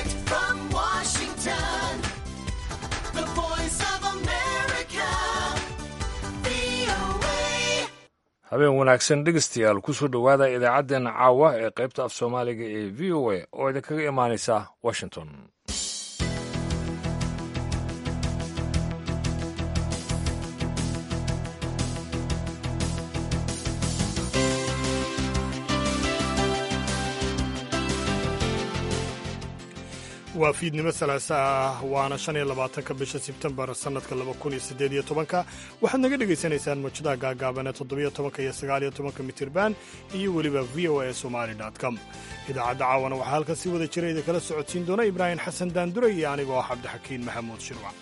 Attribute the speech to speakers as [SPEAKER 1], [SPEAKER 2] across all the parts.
[SPEAKER 1] Direct from Washington, the voice of America, VOA.
[SPEAKER 2] habeen wanaagsan dhegeystayaal kusoo dhowaada idaacaddeenna caawa ee qaybta af soomaaliga ee v o a oo idinkaga imaanaysa washington
[SPEAKER 3] waa fiidnimo salaasa ah waana shan iyo labaatanka bisha sebtembar sannadka laba kun iyo siddeed iyo tobanka waxaad naga dhegaysanaysaan mawjadaha gaagaaban ee toddobiyo tobanka iyo sagaal iyo tobanka mitirban iyo weliba v o a somali com idaacadda caawana waxaa halkan si wada jira idinkala socodsiin doona ibraahim xasan daandure iyo anigoo ah cabdixakiin maxamuud shirwac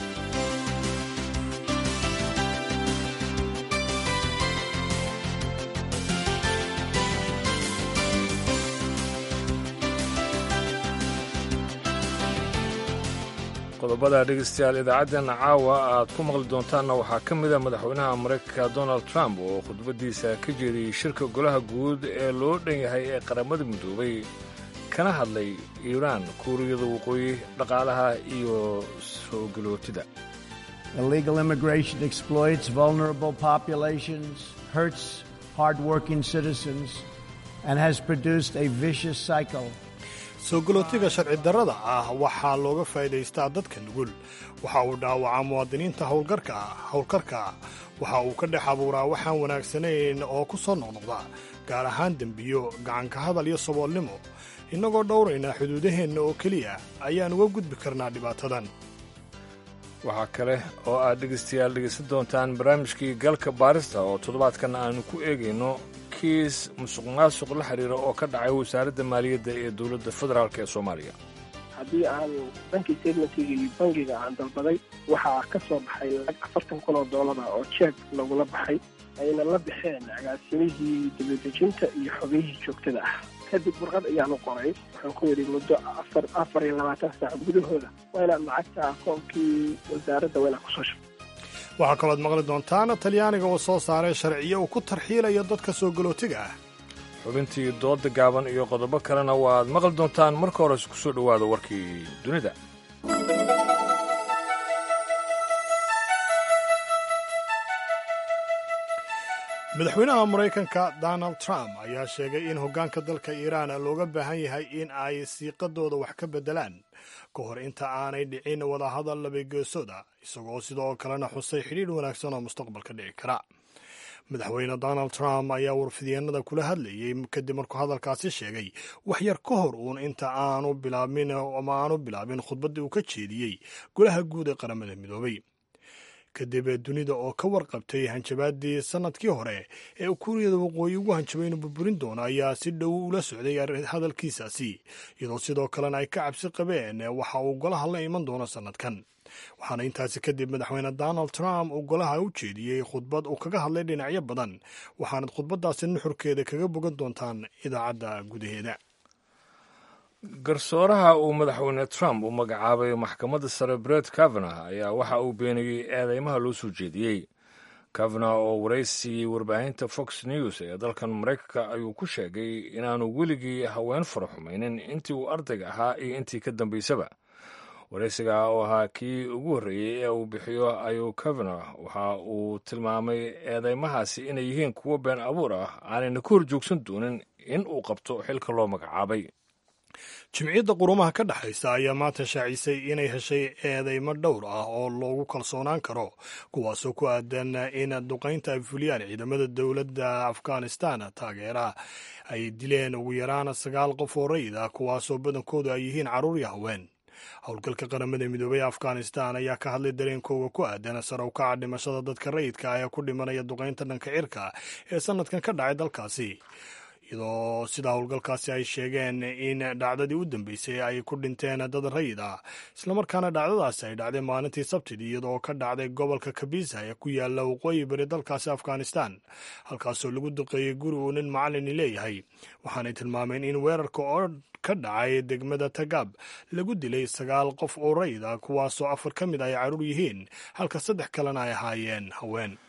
[SPEAKER 2] qodobada dhegeystayaal idaacaddeena caawa aad ku maqli doontaanna waxaa ka mid a madaxweynaha maraykanka donald trump oo khudbaddiisa ka jeediyey shirka golaha guud ee loo dhan yahay ee qaramada midoobay kana hadlay iiraan kuuriyada waqooyi dhaqaalaha iyo soo galootida
[SPEAKER 4] Illegal immigration exploits vulnerable populations, hurts hardworking citizens, and has produced a vicious cycle.
[SPEAKER 3] soo galootiga sharci darrada ah waxaa looga faa'iidaystaa dadka nugul waxa uu dhaawacaa muwaadiniinta howlgarka ah howlkarka ah waxa uu ka dhex abuuraa waxaan wanaagsanayn oo ku soo noqnoqda gaar ahaan dembiyo gacanka hadal iyo saboolnimo innagoo dhowraynaa xuduudaheenna oo keliya ayaan uga gudbi karnaa dhibaatadan
[SPEAKER 2] waxaa kale oo aad dhegeystayaal dhegeysan doontaan barnaamijkii galka baarista oo toddobaadkan aanu ku eegayno kiis musuq maasuq la xiriira oo ka dhacay wasaaradda maaliyadda ee dowladda federaalk ee soomaaliya
[SPEAKER 5] haddii aan dhankii statementkiga iyo bangiga aan dalbaday waxaa ka soo baxay lacag afartan kun oo doolara oo jeeg lagula baxay ayna la baxeen agaasimihii dibadejinta iyo xogayihii joogtada ah kadib warqad ayaan u qoray waxaan ku yidhi muddo afar afar iyo labaatan saac gudahooda waa inaad lacagta akoonkii wasaaradda waa inaad kusoo shubto
[SPEAKER 3] waxaa kalooad maqli doontaan talyaaniga oo soo saaray sharciyo uu ku tarxiilayo dadka soo galootiga ah
[SPEAKER 2] xubintii dooda gaaban iyo qodobo kalena waaad maqli doontaan marka hores ku soo dhowaada warkii dunida
[SPEAKER 3] madaxweynaha maraykanka donald trump ayaa sheegay in hoggaanka dalka iiraan looga baahan yahay in ay siiqadooda wax ka beddelaan ka hor inta aanay dhicin wadahadal labageesooda isagoo sidoo kalena xusay xidhiidh wanaagsan oo mustaqbalka dhici kara madaxweyne donald trump ayaa warfidyeenada kula hadlayey kadib markuu hadalkaasi sheegay wax yar ka hor uun inta aanu bilaabin ama aanu bilaabin khudbaddii uu ka jeediyey golaha guud ee qaramada midoobay kadib dunida oo ka warqabtay hanjabaadii sannadkii hore ee kuuriyada waqooyi ugu hanjabay inuu burburin doono ayaa si dhow ula socday hadalkiisaasi iyadoo sidoo kalena ay ka cabsi qabeen waxa uu golaha la iman doono sannadkan waxaana intaasi kadib madaxweyne donald trump uu golaha u jeediyey khudbad uu kaga hadlay dhinacyo badan waxaanad khudbaddaasi nuxurkeeda kaga bogan doontaan idaacadda gudaheeda
[SPEAKER 2] garsooraha uu madaxweyne trump u magacaabay maxkamadda sare bret kavanagh ayaa waxa uu beeniyey eedeymaha loo soo jeediyey kavanagh oo waraysiiyey warbaahinta fox news ee dalkan maraykanka ayuu ku sheegay inaanu weligii haween fara xumaynin intii uu ardayga ahaa iyo intii ka dambaysaba waraysiga oo ahaa kii ugu horreeyey ee uu bixiyo ayuu kavanagh waxa uu tilmaamay eedeymahaasi inay yihiin kuwo been abuur ah aanayna ka hor joogsan doonin in uu qabto xilka loo magacaabay
[SPEAKER 3] jimciyadda qurumaha ka dhexaysa ayaa maanta shaacisay inay heshay eedeymo dhowr ah oo loogu kalsoonaan karo kuwaasoo ku aadan in duqaynta ay fuliyaan ciidamada dowladda afghanistan taageera ay dileen ugu yaraan sagaal qof oo rayid ah kuwaasoo badankoodu ay yihiin carruur iyo haween howlgalka qaramada midoobey ee afghanistan ayaa ka hadlay dareenkooga ku aadan sare u kaca dhimashada dadka rayidka ah ee ku dhimanaya duqaynta dhanka cirka ee sanadkan ka dhacay dalkaasi iyadoo sida howlgalkaasi ay sheegeen in dhacdadii u dambeysay ay ku dhinteen dad rayid ah islamarkaana dhacdadaasi ay dhacday maalintii sabtidii iyadoo ka dhacday gobolka kabisa ee ku yaala waqooyi bari dalkaasi afghanistan halkaasoo lagu duqeeyey guri uu nin macalini leeyahay waxaanay tilmaameen in weerarka oo ka dhacay degmada tagaab lagu dilay sagaal qof oo rayid ah kuwaasoo afar ka mid ay carruur yihiin halka saddex kalena ay ahaayeen haween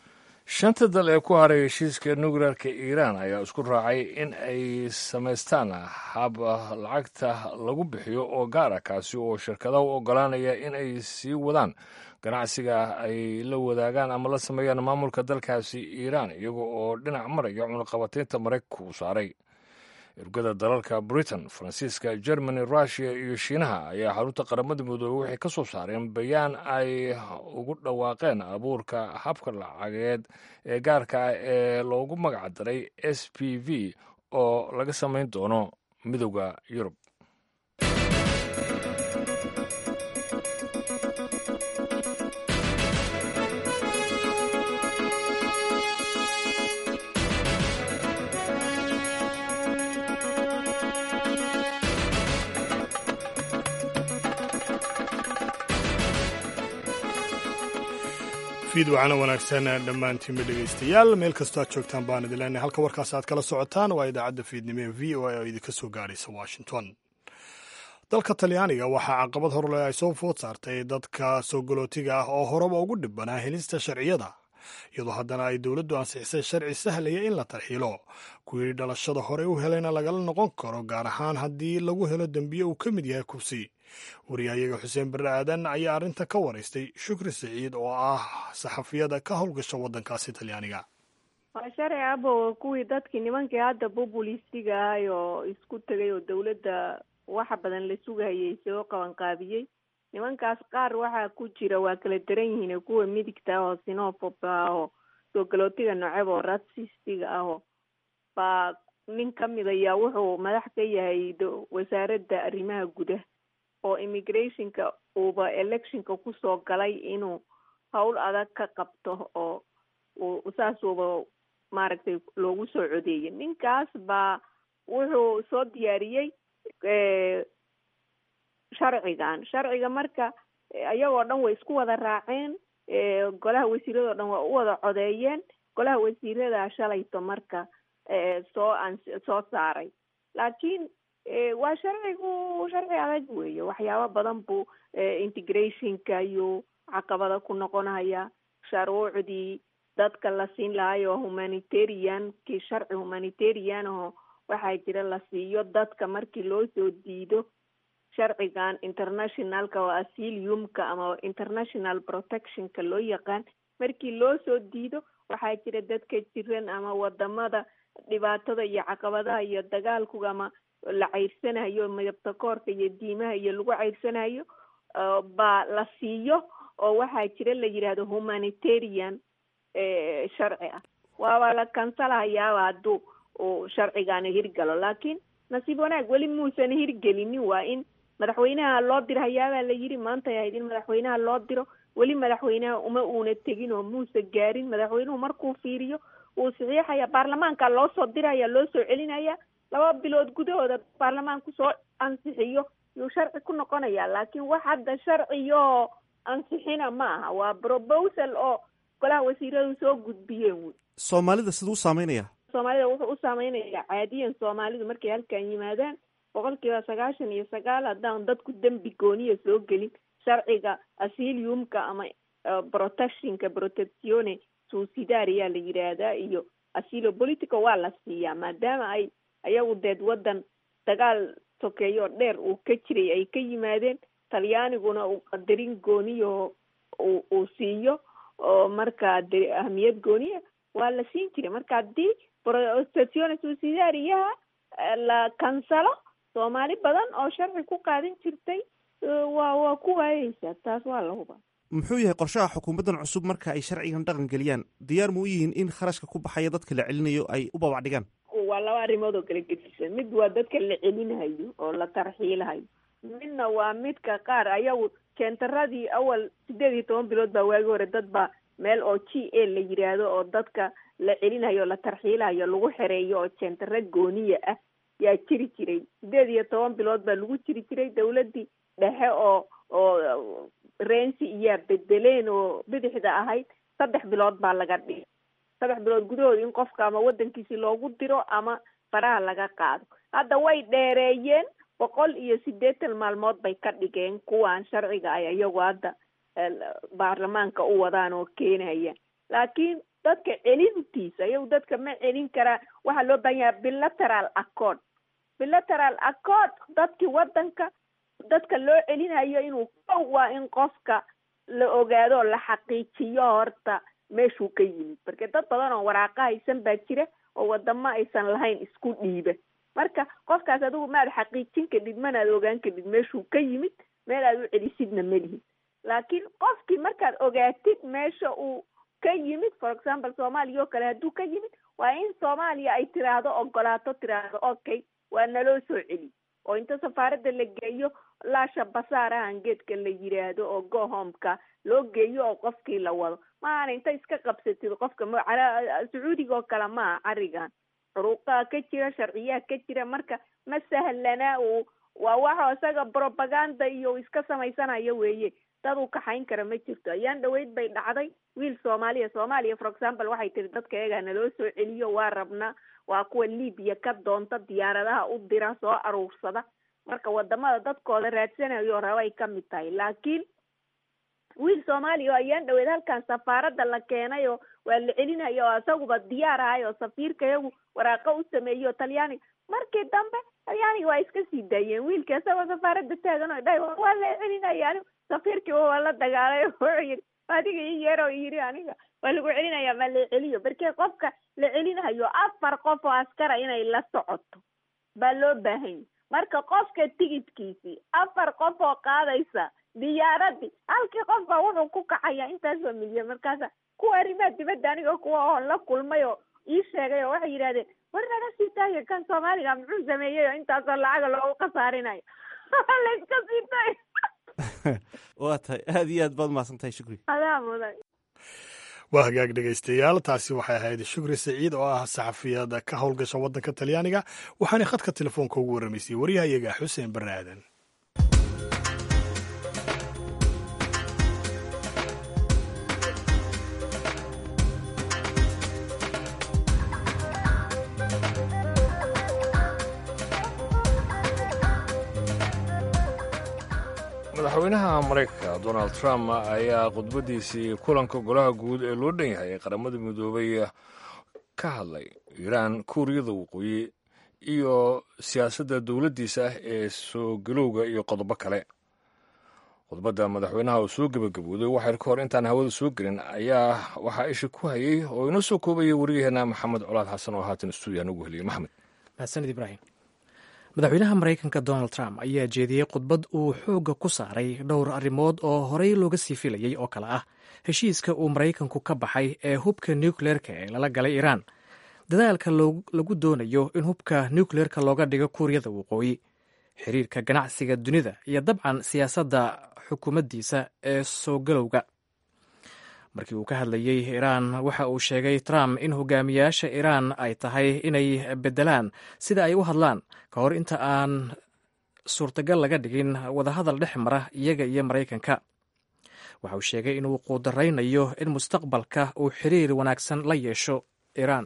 [SPEAKER 2] shanta dal ee ku haray heshiiska nuclearka iiraan ayaa isku raacay in ay samaystaan hab lacagta lagu bixiyo oo gaara kaasi oo shirkadaha u ogolaanaya in ay sii wadaan ganacsiga ay la wadaagaan ama la sameeyaan maamulka dalkaasi iiraan iyaga oo dhinac maraya cunaqabataynta maraykanka uu saaray ergada dalalka britain faransiiska germany russiya iyo shiinaha ayaa xarunta qaramada midoobey waxay ka soo saareen bayaan ay ugu dhawaaqeen abuurka habka lacageed ee gaarka ah ee loogu magac daray s p v oo laga samayn doono midowda yurub
[SPEAKER 3] fiid wacana wanaagsan dhammaantiinba dhegaystayaal meel kastoo aad joogtaan baan idin leenahay halka warkaas aad kala socotaan waa idaacadda fiidnimo ee v o a oo idinka soo gaaraysa washington dalka talyaaniga waxaa caqabad horle ay soo food saartay dadka soo galootiga ah oo horeba ugu dhibbanaa helista sharciyada iyadoo haddana ay dowladdu ansixisay sharci sahlaya in la tarxiilo kuwii dhalashada hore u helayna lagala noqon karo gaar ahaan haddii lagu helo dembiye uu ka mid yahay kubsi wariyahayaga xuseen barre aadan ayaa arrinta ka waraystay shukri siciid oo ah saxafiyada ka howlgasha waddankaasi talyaaniga
[SPEAKER 6] waa sharci abo kuwii dadkii nimankii hadda bubulistiga ahay oo isku tegay oo dawladda waxa badan la sugayay soo qabanqaabiyey nimankaas qaar waxaa ku jira waa kala daran yihiin kuwa midigta ah oo sinofob ah oo soo galootiga noceb oo rasistiga ah baa nin kamid ayaa wuxuu madax ka yahay wasaaradda arrimaha gudaha oo immigrationka uuba electionka kusoo galay inuu howl adag ka qabto oo saasuuba maaragtay loogu soo codeeyay ninkaas baa wuxuu soo diyaariyey sharcigan sharciga marka iyagoo dhan way isku wada raaceen golaha wasiiradoo dhan waa u wada codeeyeen golaha wasiirada shalayto marka soo an soo saaray laakiin waa sharcigu sharci adag weeye waxyaabo badan buu integrationka iyo caqabada ku noqonaya sharuucdii dadka la siin lahayo humanitarian kii sharci humanitarian aho waxaa jira la siiyo dadka markii loo soo diido sharcigan internationalka oo asiliumka ama international protectionka loo yaqaan markii loo soo diido waxaa jira dadka jiran ama wadamada dhibaatada iyo caqabadaha iyo dagaalkuga ama la ceyrsanayo midabta koorka iyo diimaha iyo lagu ceyrsanayo baa la siiyo oo waxaa jira la yidhaahdo humanitarian sharci ah waaba la kansalahayaaba hadduu uu sharcigaani hirgalo laakiin nasiib wanaag weli muusan hirgelinin waa in madaxweynaha loo diro hayaabaa la yidhi maantay ahayd in madaxweynaha loo diro weli madaxweynaha uma uuna tegin oo muusa gaarin madaxweynuhu markuu fiiriyo wuu saxiixaya baarlamaanka loo soo diraya loo soo celinaya laba bilood gudahooda baarlamaanku soo ansixiyo yuu sharci ku noqonaya laakiin wax hadda sharciyoo ansixina ma aha waa proposal oo golaha wasiiradu soo gudbiyeen wy
[SPEAKER 7] soomaalida siduu u saameynaya
[SPEAKER 6] soomaalida wuxuu u saameynaya caadiyan soomaalidu markay halkan yimaadaan boqol kiiba sagaashan iyo sagaal haddaan dadku dembi gooniya soo gelin sharciga asiliumka ama protectionka protectione susidaria la yidhaahdaa iyo asilo politica waa la siiyaa maadaama ay ayagu deed waddan dagaal sokeeyo dheer uu ka jiray ay ka yimaadeen talyaaniguna uu qadarin gooniyaho uu uu siiyo oo markaa de ahamiyad gooniya waa la siin jiray marka haddii protectione susidariyaha la kansalo soomaali badan oo sharci ku qaadan jirtay waa waa ku waayeysaa taas waa la huba
[SPEAKER 7] muxuu yahay qorshaha xukuumaddan cusub marka ay sharcigan dhaqan geliyaan diyaar mu u yihiin in kharashka ku baxaya dadka la celinayo ay u babac dhigaan
[SPEAKER 6] waa laba arrimood oo kala gedisan mid waa dadka la celinayo oo la tarxiilahayo midna waa midka qaar ayagu jeendaradii awal sideed iyo toban bilood baa waagi hore dad baa meel oo g a la yidhaahdo oo dadka la celinayo la tarxiilayo lagu xereeyo oo jeendaro gooniya ah yaa jiri jiray sideed iyo toban bilood baa lagu jiri jiray dawladdii dhexe oo oo rensi iyaa bedeleen oo bidixda ahayd saddex bilood baa laga dhigay saddex bilood gudahood in qofka ama waddankiisi loogu diro ama faraha laga qaado hadda way dheereeyeen boqol iyo siddeetan maalmood bay ka dhigeen kuwan sharciga ay iyagu hadda baarlamaanka u wadaan oo keenaya laakiin dadka celintiisa iyagu dadka ma celin karaa waxaa loo baahan yahay bilateral accord bilateral accord dadkii wadanka dadka loo celinayo inuu kow waa in qofka la ogaado la xaqiijiyo horta meeshuu ka yimid marka dad badan oo waraaqa haysan baa jira oo wadamo aysan lahayn isku dhiiba marka qofkaas adigu maad xaqiijin kadhid manaad ogaan kadhid meeshuu ka yimid meel aad u celisidna melihin laakiin qofkii markaad ogaatid meesha uu ka yimid for example soomaaliya oo kale hadduu ka yimid waa in soomaaliya ay tiraahdo ogolaato tiraahdo okay waa naloo soo celi oo inta safaaradda la geeyo laasha basaarahan geedka la yiraahdo oo go homeka loo geeyo oo qofkii la wado maaana inta iska qabsatid qofka ma sacuudiga oo kale maaha carigan xuruuqaa ka jira sharciyaa ka jira marka ma sahlanaa uu waa waxa isaga propaganda iyo iska samaysanayo weeye dad uu kaxayn kara ma jirto ayaan dhaweyd bay dhacday wiil soomaaliya soomaaliya for example waxay tiri dadka eegaa naloo soo celiyo waa rabnaa waa kuwa libiya ka doonta diyaaradaha u dira soo aruursada marka wadamada dadkooda raadsanayo rabay ka mid tahay laakiin wiil soomaaliya oo ayaan dhaweyd halkan safaaradda la keenayo waa la celinayo oo isaguba diyaar ahay oo safiirka iyagu waraaqo u sameeyo talyaaniga markii dambe talyaaniga waa iska sii daayeen wiilka isagoo safaaradda taagan oo dhahay waa la celinaya anigu safiirkiiba waa la dagaalay wuxuu yidhi adiga ii yeero yidhi aniga waa lagu celinaya ma la celiyo markii qofka la celinayo afar qof oo askara inay la socoto baa loo baahanya marka qofka tigidkiisii afar qof oo qaadaysa diyaaradii halkii qof baa wuxuu ku kacaya intaasoo milyan markaasa kuwa arrimaha dibadda aniga kuwa oo la kulmay oo ii sheegay oo waxay yidhahdeen war naga sii taaya kan soomaaliga muxuu sameeyey oo intaasoo lacaga loogu khasaarinayo la iska sii taay
[SPEAKER 7] waa tahay aada iyo aad baad mahadsan tahay shukri
[SPEAKER 6] adaa mudan
[SPEAKER 3] waa hagaag dhegaystayaal taasi waxay ahayd shukri saciid oo ah saxafiyada ka howlgasha waddanka talyaaniga waxaana khadka telefoonka ugu warramaysay waryahayaga xuseen barre aadan
[SPEAKER 2] madaxweynaha maraykanka donald trump ayaa khudbadiisii kulanka golaha guud ee loo dhan yahay ee qaramada midoobay ka hadlay iiraan kuuriyada waqooyi iyo siyaasadda dowladdiisa ee soo galowga iyo qodobo kale khudbadda madaxweynaha oo soo gebagabooday waxayr ka hor intaan hawada soo gelin ayaa waxaa isha ku hayay oo inoo soo koobaya waryaheena maxamed colaad xasan oo haatan stuudiyan ugu heliyay maxmed
[SPEAKER 8] mahadsanid ibraahim madaxweynaha maraykanka donald trump ayaa jeediyey khudbad uu xoogga ku saaray dhowr arrimood oo horey looga sii filayey oo kale ah heshiiska uu maraykanku ka baxay ee hubka nukleerka ee lala galay iiraan dadaalka lagu doonayo in hubka nukleerka looga dhigo kuuriyada waqooyi xiriirka ganacsiga dunida iyo dabcan siyaasadda xukuumaddiisa ee soo galowga markii uu ka hadlayey iiraan waxa uu sheegay trump in hogaamiyaasha iiraan ay tahay inay beddelaan sida ay u hadlaan ka hor inta aan suurtagal laga dhigin wadahadal dhex mara iyaga iyo maraykanka waxa uu sheegay inuu quudaraynayo in mustaqbalka uu xiriir wanaagsan la yeesho iiraan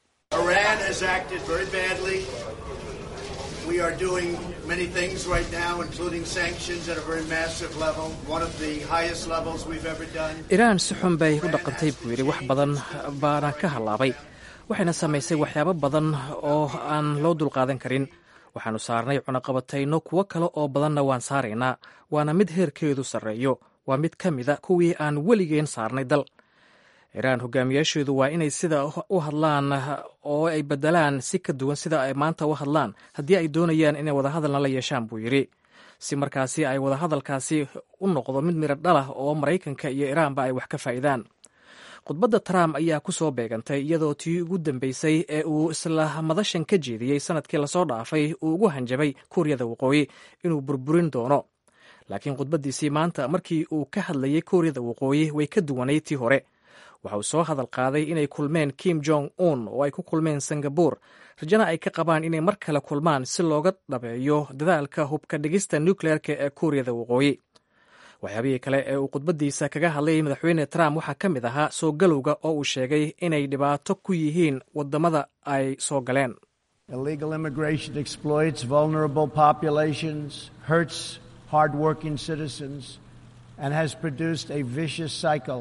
[SPEAKER 4] We are doing many things right now, including sanctions at a very massive level, one of the highest levels we've ever done.
[SPEAKER 8] iiraan si xun bay u dhaqantay buu yidhi wax badan baana ka hallaabay waxayna samaysay waxyaabo badan oo aan loo dulqaadan karin waxaannu saarnay cunaqabatayno kuwo kale oo badanna waan saaraynaa waana mid heerkeedu sarreeyo waa mid ka mida kuwii aan weligeen saarnay dal iiraan hogaamiyaasheedu waa inay sida u hadlaan oo ay beddelaan si ka duwan sida ay maanta u hadlaan haddii ay doonayaan inay wadahadalna la yeeshaan buu yidhi si markaasi ay wadahadalkaasi u noqdo mid miro dhalah oo maraykanka iyo iiraanba ay wax ka faa'iidaan khudbadda trump ayaa ku soo beegantay iyadoo tii ugu dambeysay ee uu isla madashan ka jeediyey sanadkii lasoo dhaafay uu ugu hanjabay kuuriyada waqooyi inuu burburin doono laakiin khudbaddiisii maanta markii uu ka hadlayey kuuriyada waqooyi way ka duwanay tii hore waxa uu soo hadal qaaday inay kulmeen kim jong un oo ay ku kulmeen singabur rajana ay ka qabaan inay mar kale kulmaan si looga dhabeeyo dadaalka hubka dhigista nukleerka ee kuuriyada waqooyi waxyaabihii kale ee uu khudbaddiisa kaga hadlayay madaxweyne trump waxaa ka mid ahaa soo galowga oo uu sheegay inay dhibaato ku yihiin waddamada ay soo galeen
[SPEAKER 4] Illegal immigration exploits vulnerable populations, hurts hardworking citizens, and has produced a vicious cycle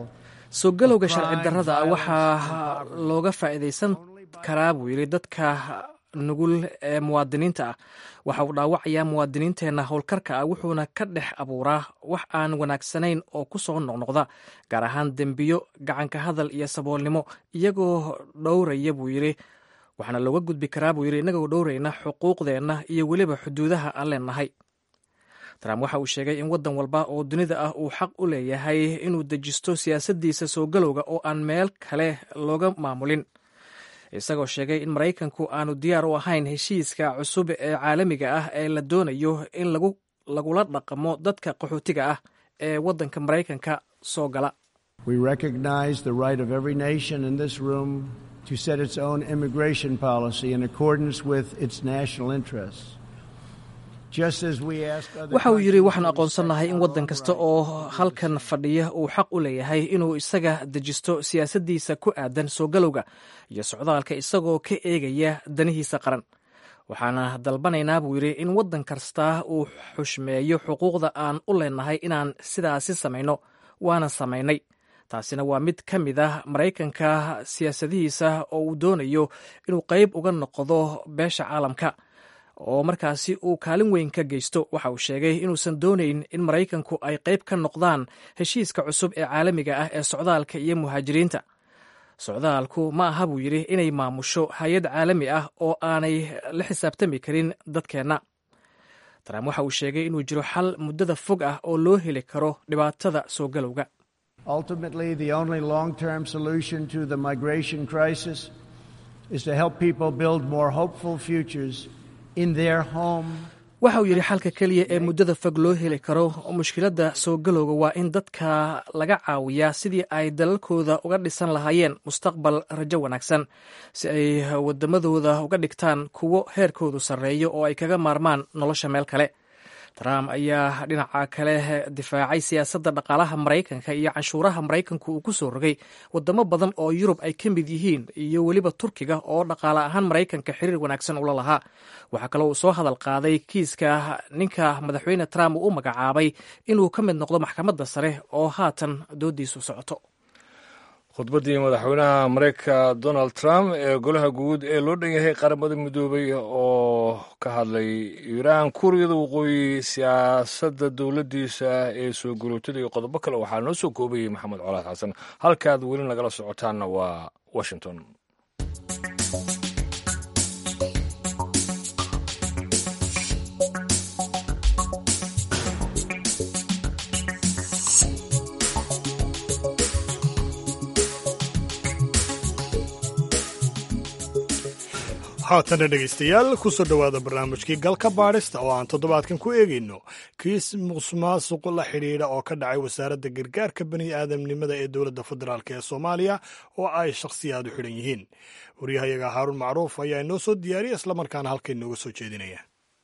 [SPEAKER 8] soo galowga sharci darrada waxaa looga faa'iidaysan karaa buu yidhi dadka nugul ee muwaadiniinta ah waxa uu dhaawacayaa muwaadiniinteenna howlkarka ah wuxuuna ka dhex abuuraa wax aan wanaagsanayn oo ku soo noqnoqda gaar ahaan dembiyo gacanka hadal iyo saboolnimo iyagoo dhowraya buu yidhi waxaana looga gudbi karaa buu yidhi innagoo dhowrayna xuquuqdeenna iyo weliba xuduudaha aan leenahay trump waxa uu sheegay in waddan walba oo dunida ah uu xaq u leeyahay inuu dejisto siyaasaddiisa soo galowga oo aan meel kale looga maamulin isagoo sheegay in maraykanku aanu diyaar u ahayn heshiiska cusub ee caalamiga ah ee la doonayo in lagula dhaqamo dadka qaxootiga ah ee waddanka maraykanka soo gala
[SPEAKER 9] We recognize the right of every nation in this room to set its own immigration policy in accordance with its national interests.
[SPEAKER 8] waxa uu yidhi waxaanu aqoonsannahay in waddan kasta oo halkan fadhiya uu xaq u leeyahay inuu isaga dejisto siyaasaddiisa ku aadan soo galowga iyo socdaalka isagoo ka eegaya danihiisa qaran waxaana dalbanaynaa buu yidhi in waddan kasta uu xushmeeyo xuquuqda aan u leenahay inaan sidaasi samayno waana samaynay taasina waa mid ka mid ah maraykanka siyaasadihiisa oo uu doonayo inuu qayb uga noqdo beesha caalamka oo markaasi uu kaalin weyn ka geysto waxa uu sheegay inuusan doonayn in maraykanku ay qayb ka noqdaan heshiiska cusub ee caalamiga ah ee socdaalka iyo muhaajiriinta socdaalku ma aha buu yidhi inay maamusho hay-ad caalami ah oo aanay la xisaabtami karin dadkeenna trump waxa uu sheegay inuu jiro xal muddada fog ah oo loo heli karo dhibaatada soo galowga
[SPEAKER 9] Ultimately, the only long term solution to the migration crisis is to help people build more hopeful futures in their home.
[SPEAKER 8] waxa uu yidhi xalka keliya ee muddada fog loo heli karo mushkiladda soo galowga waa in dadka laga caawiyaa sidii ay dalalkooda uga dhisan lahaayeen mustaqbal rajo wanaagsan si ay waddamadooda uga dhigtaan kuwo heerkoodu sarreeyo oo ay kaga maarmaan nolosha meel kale trump ayaa dhinaca kale difaacay siyaasadda dhaqaalaha maraykanka iyo canshuuraha maraykanku uu ku soo rogay wadamo badan oo yurub ay ka mid yihiin iyo weliba turkiga oo dhaqaale ahaan maraykanka xiriir wanaagsan ula lahaa waxaa kaloo uu soo hadal qaaday kiiska ninka madaxweyne trump uu u magacaabay inuu ka mid noqdo maxkamadda sare oo haatan doodiisu socoto
[SPEAKER 2] khudbaddii madaxweynaha mareykanka donald trump ee golaha guud ee loo dhan yahay qaramada midoobay oo ka hadlay iiraan kuuriyada waqooyi siyaasadda dowladdiisa ee soo gurootada iyo qodobo kale waxaa noo soo koobayay maxamed colaad xasan halkaad weli nagala socotaanna waa washington
[SPEAKER 3] haatana dhegaystayaal kusoo dhowaada barnaamijkii galka baadhista oo aan toddobaadkan ku eegayno kiis musuqmaasuq la xidhiidha oo ka dhacay wasaaradda gargaarka bani aadamnimada ee dowladda federaalk ee soomaaliya oo ay shakhsiyaad u xidhan yihiin waryahayaga haaruun macruuf ayaa inoo soo diyaariya islamarkaana halkan inooga soo jeedinaya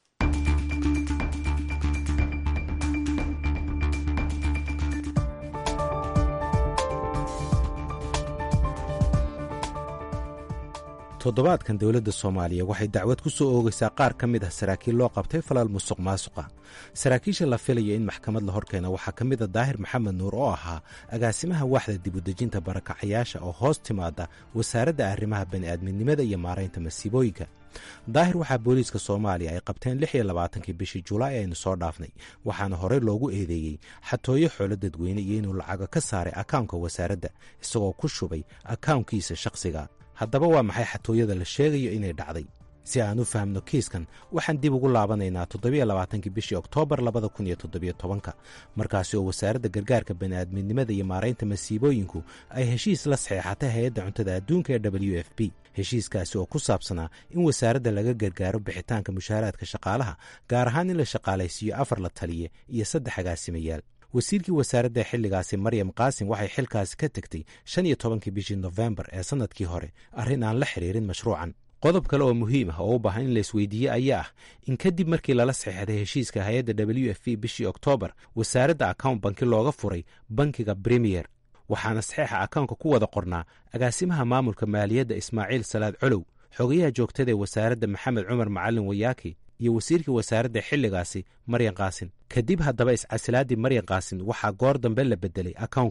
[SPEAKER 10] toddobaadkan dowladda soomaaliya waxay dacwad ku soo oogaysaa qaar ka mid ah saraakiil loo qabtay falaal musuq maasuqa saraakiisha la filaya in maxkamad la horkeena waxaa ka mid a daahir maxamed nuur oo ahaa agaasimaha waaxda dibudejinta barakacayaasha oo hoos timaada wasaaradda arrimaha bani'aadminimada iyo maaraynta masiibooyinka daahir waxaa booliiska soomaaliya ay qabteen lix iyo labaatankii bishii julaay aynu soo dhaafnay waxaana horey loogu eedeeyey xatooyo xoolo dadweyne iyo inuu lacago ka saaray akawnka wasaaradda isagoo ku shubay akawnkiisa shakhsiga haddaba waa maxay xatooyada la sheegayo inay dhacday si aan u fahamno kiiskan waxaan dib ugu laabanaynaa toddobiyo labaatankii bishii oktoobar labada kun iyo toddobiyo tobanka markaasi oo wasaaradda gargaarka bani'aadminimada iyo maaraynta masiibooyinku ay heshiis la saxeexatay hay-adda cuntada adduunka ee w f b heshiiskaasi oo ku saabsanaa in wasaaradda laga gargaaro bixitaanka mushaaraadka shaqaalaha gaar ahaan in la shaqaalaysiiyo afar la taliye iyo saddex agaasimayaal wasiirkii wasaaradda xilligaasi maryam qaasim waxay xilkaasi ka tegtay shan iyo tobankii bishii nofembar ee sannadkii hore arrin aan la xidhiirin mashruucan qodob kale oo muhiim ah oo u baahan in la isweydiiye ayaa ah in kadib markii lala saxeexday heshiiska hay-adda w f b bishii oktoobar wasaaradda account banki looga furay bankiga bremiyer waxaana saxeexa akawnka ku wada qornaa agaasimaha maamulka maaliyadda ismaaciil salaad colow xogayaha joogtada ee wasaaradda maxamed cumar macalin wayaaki iyo wasiirkii wasaaradda xilligaasi maryan kaasin kadib haddaba iscasilaaddii maryan kaasin waxaa goor dambe la beddelay akawnka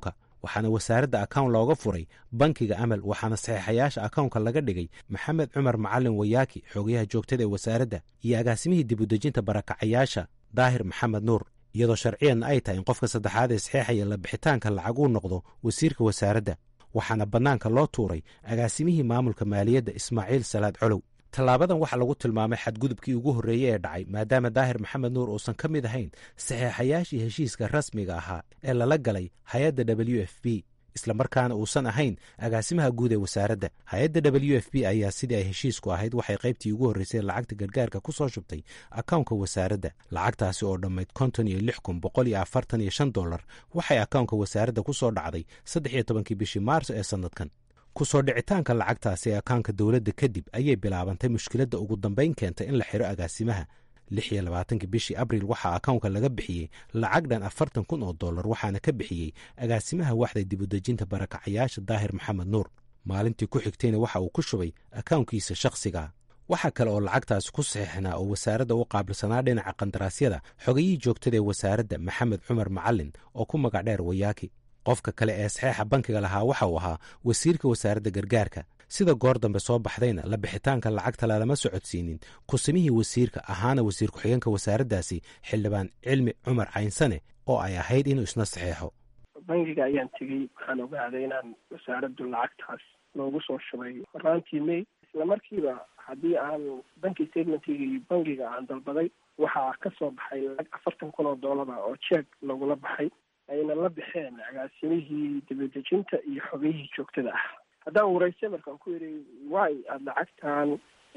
[SPEAKER 10] waxaana wasaaradda akown looga furay bankiga amal waxaana saxiixayaasha akownka laga dhigay maxamed cumar macalin wayaaki xogayaha joogtada ee wasaaradda iyo agaasimihii dibudejinta barakacayaasha daahir maxamed nuur iyadoo sharciyanna ay tahay in qofka saddexaad ee saxeexaya la bixitaanka lacag uu noqdo wasiirka wasaaradda waxaana bannaanka loo tuuray agaasimihii maamulka maaliyadda ismaaciil salaad colow tallaabadan waxaa lagu tilmaamay xadgudubkii ugu horreeyey ee dhacay maadaama daahir maxamed nuur uusan ka mid ahayn saxeexayaashii heshiiska rasmiga ahaa ee lala galay hay-adda w f b islamarkaana uusan ahayn agaasimaha guud ee wasaaradda hay-adda w f b ayaa sidii ay heshiisku ahayd waxay qaybtii ugu horreysay lacagta gargaarka ku soo shubtay akownka wasaaradda lacagtaasi oo dhammayd konton iyo lix kun boqol iyo afartan iyo shan dollar waxay akownka wasaaradda ku soo dhacday saddex iyo tobankii bishii maarso ee sannadkan kusoo dhicitaanka lacagtaasi ee akaanka dowladda kadib ayay bilaabantay mushkiladda ugu dambayn keentay in la xiro agaasimaha lix iyo labaatankii bishii abriil waxaa akownka laga bixiyey lacag dhan afartan kun oo dollar waxaana ka bixiyey agaasimaha waxda dibudejinta barakacayaasha daahir maxamed nuur maalintii ku xigtayna waxa uu ku shubay akownkiisa shakhsiga waxaa kale oo lacagtaasi ku saxiixnaa oo wasaaradda u qaabilsanaa dhinaca qandaraasyada xogayihii joogtada ee wasaaradda maxamed cumar macalin oo ku magac dheer wayaaki qofka kale ee saxeexa bankiga lahaa waxa uu ahaa wasiirka wasaaradda gargaarka sida goor dambe soo baxdayna la bixitaanka lacagta lalama socodsiinin kusimihii wasiirka ahaana wasiir ku-xigeenka wasaaraddaasi xildhibaan cilmi cumar caynsane oo ay ahayd inuu isna saxeexo
[SPEAKER 5] bangiga ayaan tegey waxaan ogaaday inaan wasaaraddu lacagtaas loogu soo shubay horaantii may isla markiiba haddii aan banki statementkiga iyo bangiga aan dalbaday waxaa ka soo baxay lacag afartan kun oo doolara oo jeeg lagula baxay ayna la baxeen agaasimihii dibadejinta iyo xogayihii joogtada ah haddaan wareysay markaan ku yidhi wy aada lacagtan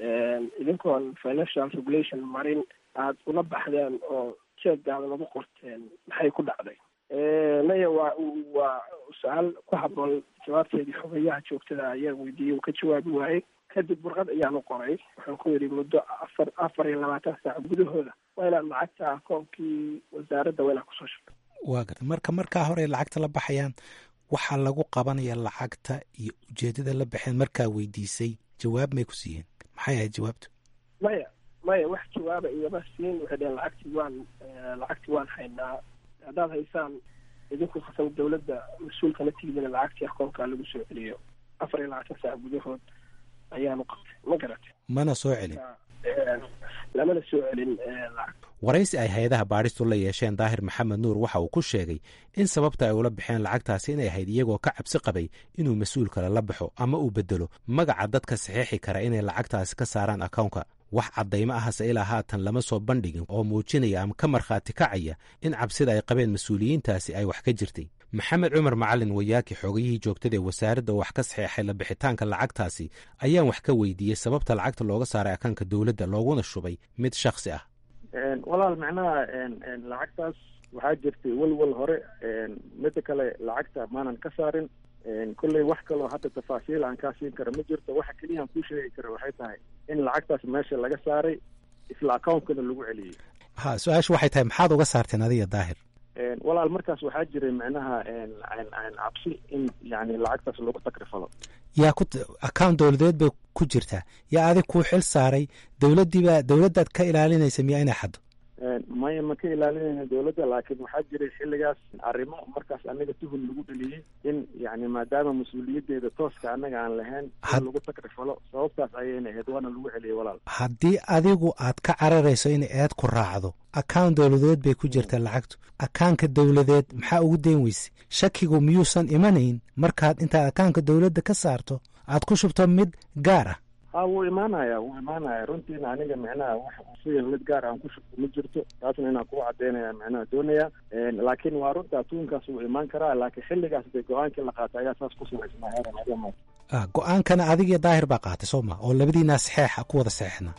[SPEAKER 5] idinkoon financial regulation marin aada ula baxdeen oo jeegaada lagu qorteen maxay ku dhacday maya waa waa su-aal ku habboon jawaabteedii xogayaha joogtada ayaa weydiiyey uu ka jawaabi waayey kadib warqad ayaan u qoray waxaan ku yidhi muddo afar afar iyo labaatan saac gudahooda waa inaad lacagta akoonkii wasaaradda waa inaad kusoo shubto
[SPEAKER 10] waa garta marka markaa hore lacagta la baxayaan waxaa lagu qabanaya lacagta iyo ujeedada la baxeen markaa weydiisay jawaab may ku siiyeen maxay ahayd jawaabtu
[SPEAKER 5] maya maya wax jawaaba igama siin waxay dheheen lacagtii waan lacagtii waan haynaa haddaad haysaan idinku khasam dawladda mas-uulkana tigidina lacagtii akoonkaa lagu soo celiyo afar iyo labaatan saac gudahood ayaanu qabtay ma garatay
[SPEAKER 10] mana soo celin
[SPEAKER 5] lamana soo celin lacag
[SPEAKER 10] waraysi ay hay-adaha baadhistu la yeesheen daahir maxamed nuur waxa uu ku sheegay in sababta ay ula baxeen lacagtaasi inay ahayd iyagoo ka cabsi qabay inuu mas-uul kale la baxo ama uu bedelo magaca dadka saxeexi kara inay lacagtaasi ka saaraan akownka wax caddaymo ahase ilaa haatan lama soo bandhigin oo muujinaya ama ka markhaati kacaya in cabsida ay qabeen mas-uuliyiintaasi ay wax ka jirtay maxamed cumar macalin wayaaki xoogayihii joogtada ee wasaaradda oo wax ka saxeexay la bixitaanka lacagtaasi ayaan wax ka weydiiyey sababta lacagta looga saaray akaanka dowladda looguna shubay mid shakhsi ah
[SPEAKER 11] walaal macnaha lacagtaas waxaa jirtay welwel hore mida kale lacagta maanan ka saarin kolley wax kaloo hadda tafaasiil aan kaa siin karo ma jirto waxa keliya aan kuu sheegi karo waxay tahay in lacagtaas meesha laga saaray isla accountkana lagu celiyey
[SPEAKER 10] ha su-aashu waxay tahay maxaad uga saarteen adiga daahir
[SPEAKER 11] walaal markaas waxaa jiray macnaha cabsi in yani lacagtaas lagu takrifalo
[SPEAKER 10] yaa ku account dowladeed bay ku jirtaa yaa adig kuu xil saaray dowladdiiba dowladdaad ka ilaalinaysa miyaa inay xaddo
[SPEAKER 11] maya ma ka ilaalinayna dowladda laakiin waxaa jiray xilligaas arrimo markaas anaga tuhun lagu dheliyey in yani maadaama mas-uuliyaddeeda tooska annaga aan lahayn in lagu takrifalo sababtaas ayayna ahayd waana lagu celiyey walaal
[SPEAKER 10] haddii adigu aad ka cararayso in eed ku raacdo account dowladeed bay ku jirtaa lacagtu akaanka dowladeed maxaa ugu dayn weyse shakigu miyuusan imanayn markaad intaad akaanka dowladda ka saarto aad ku shubto mid gaar ah
[SPEAKER 11] ha wuu imaanaya wuu imaanaya runtiina aniga micnaha wax siga mid gaar aan ku shubto ma jirto taasna inaan kugu cadaynaya micnaha doonaya laakiin waa runta tuunkaas wuu imaan karaa laakiin xilligaas dee go-aankii la qaatay ayaa saas ku samaysnaa heeran adama
[SPEAKER 10] go-aankana adigiyo daahir baa qaatay soo ma oo labadiinaa saxeexa ku wada saxeexna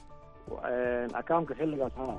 [SPEAKER 11] akaamka xilligaas ha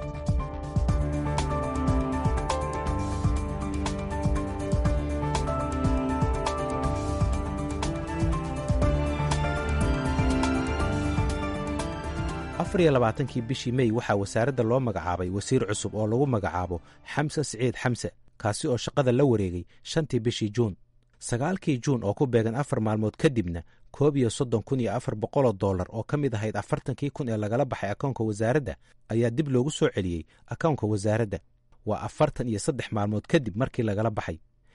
[SPEAKER 10] afar iyo labaatankii bishii mey waxaa wasaaradda loo magacaabay wasiir cusub oo lagu magacaabo xamse siciid xamse kaasi oo shaqada la wareegay shantii bishii juun sagaalkii juun oo ku beegan afar maalmood kadibna koob iyo soddon kun iyo afar boqoloo dollar oo ka mid ahayd afartankii kun ee lagala baxay akoonka wasaaradda ayaa dib loogu soo celiyey akoonka wasaaradda waa afartan iyo saddex maalmood kadib markii lagala baxay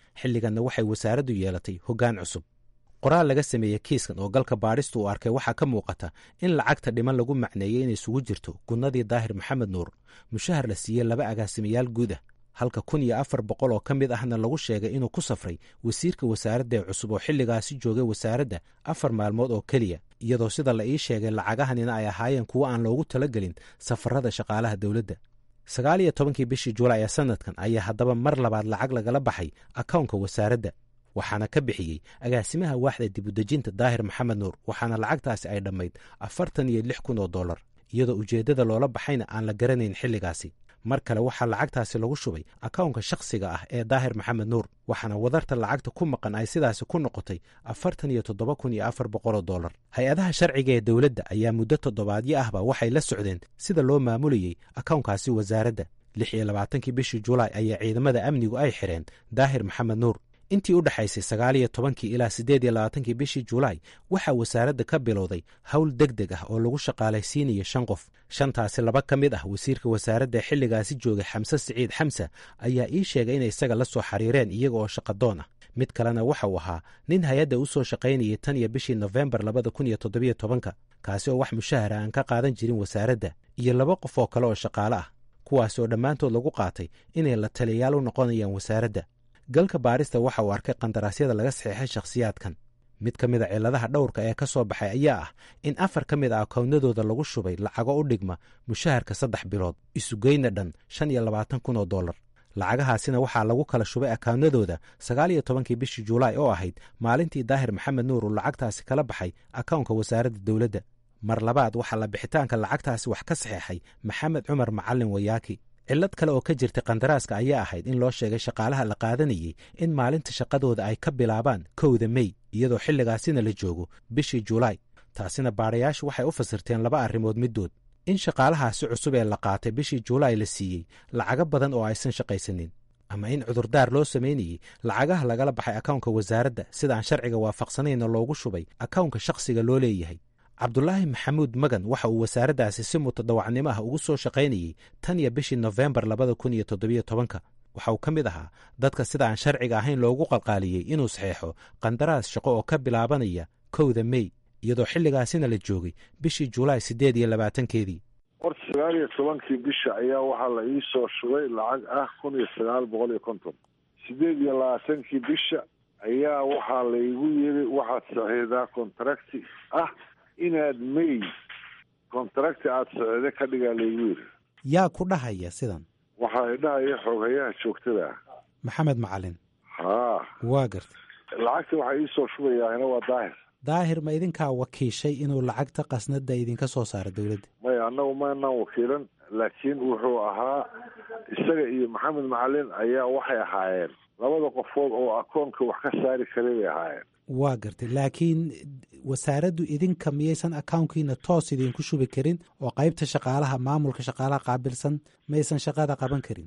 [SPEAKER 10] xilliganna waxay wasaaraddu yeelatay hoggaan cusub qoraal laga sameeyey kiiskan oo galka baadhistu uu arkay waxaa ka muuqata in lacagta dhiman lagu macneeyey inay isugu jirto gunnadii daahir maxamed nuur mushahar la siiyey laba agaasimayaal guud ah halka kun iyo afar boqol oo ka mid ahna lagu sheegay inuu ku safray wasiirka wasaaradda ee cusub oo xilligaasi joogay wasaaradda afar maalmood oo keliya iyadoo sida la ii sheegay lacagahanina ay ahaayeen kuwo aan loogu talagelin safarada shaqaalaha dowladda sagaal iyo tobankii bishii julaay ee sanadkan ayaa haddaba mar labaad lacag lagala baxay akownka wasaaradda waxaana ka bixiyey agaasimaha waaxda dibudejinta daahir maxamed nuur waxaana lacagtaasi ay dhammayd afartan iyo lix kun oo dollar iyadoo ujeeddada loola baxayna aan la garanayn xilligaasi mar kale waxaa lacagtaasi lagu shubay akownka shakhsiga ah ee daahir maxamed nuur waxaana wadarta lacagta ku maqan ay sidaasi ku noqotay afartan iyo toddoba kun iyo afar boqoloo dollar hay-adaha sharciga ee dowladda ayaa muddo toddobaadyo ahba waxay la socdeen sida loo maamulayey akownkaasi wasaaradda lix iyo labaatankii bishii julaay ayaa ciidamada amnigu ay xidheen daahir maxamed nuur intii u dhexaysay sagaal iyo tobankii ilaa siddeed iyo labaatankii bishii julaay waxaa wasaaradda ka bilowday howl deg deg ah oo lagu shaqaalaysiinayo shan qof shantaasi laba ka mid ah wasiirka wasaaradda ee xilligaasi joogay xamse siciid xamse ayaa ii sheegay inay isaga la soo xiriireen iyaga oo shaqadoon ah mid kalena waxa uu ahaa nin hay-adda u soo shaqaynayay tan iyo bishii nofembar labada kun iyo toddobiyo tobanka kaasi oo wax mushahara aan ka qaadan jirin wasaaradda iyo laba qof oo kale oo shaqaale ah kuwaas oo dhammaantood lagu qaatay inay la taliyayaal u noqonayaan wasaaradda galka baarista waxa uu arkay qandaraasyada laga saxeexay shakhsiyaadkan mid ka mid a cilladaha dhowrka ee ka soo baxay ayaa ah in afar ka mid a akoownadooda lagu shubay lacago u dhigma mushaharka saddex bilood isugeyna dhan shan iyo labaatan kun oo dollar lacagahaasina waxaa lagu kala shubay akaawnadooda sagaal iyo tobankii bishii julaay oo ahayd maalintii daahir maxamed nuur uu lacagtaasi kala baxay akownka wasaaradda dowladda mar labaad waxaa la bixitaanka lacagtaasi wax ka saxeexay maxamed cumar macalin wayaaki cillad kale oo ka jirtay kandaraaska ayaa ahayd in loo sheegay shaqaalaha la qaadanayey in maalinta shaqadooda ay ka bilaabaan kowda mey iyadoo xilligaasina la joogo bishii julaay taasina baadhayaashu waxay u fasirteen laba arrimood middood in shaqaalahaasi cusub ee la qaatay bishii julaay la siiyey lacago badan oo aysan shaqaysanin ama in cudurdaar loo samaynayey lacagaha lagala baxay akownka wasaaradda sidaan sharciga waafaqsanayna loogu shubay akownka shakhsiga loo leeyahay cabdulaahi maxamuud magan waxa uu wasaaraddaasi si mutadawacnimo ah ugu soo shaqaynayey tan iyo bishii nofembar labada kun iyo toddobiyo tobanka waxa uu ka mid ahaa dadka sida aan sharciga ahayn loogu qalqaaliyey inuu saxeexo qandaraas shaqo oo ka bilaabanaya kowda mey iyadoo xilligaasina la joogay bishii julaay siddeed iyo labaatankeedii
[SPEAKER 12] horta sagaal iyo tobankii bisha ayaa waxaa la ii soo shubay lacag ah kun iyo sagaal boqol iyo konton siddeed iyo labaatankii bisha ayaa waxaa laygu yiri waxaad saxiixdaa contracti ah inaad may contracti aada socde ka dhigaa laygu yiri
[SPEAKER 10] yaa ku dhahaya sidan
[SPEAKER 12] waxaa idhahaya xooghayaha joogtada ah
[SPEAKER 10] maxamed macalin
[SPEAKER 12] haa
[SPEAKER 10] waa garta
[SPEAKER 12] lacagta waxaa iisoo shubayaahina waa daahir
[SPEAKER 10] daahir ma idinkaa wakiishay inuu lacagta qasnada idinka soo saaro dowladda
[SPEAKER 12] maya annagu maanaan wakiilan laakiin wuxuu ahaa isaga iyo maxamed macalin ayaa waxay ahaayeen labada qofood oo akoonka wax ka saari karay bay ahaayeen
[SPEAKER 10] waa gartay laakiin wasaaraddu idinka miyaysan akownkiina toos idinku shubi karin oo qaybta shaqaalaha maamulka shaqaalaha qaabilsan maysan shaqada qaban karin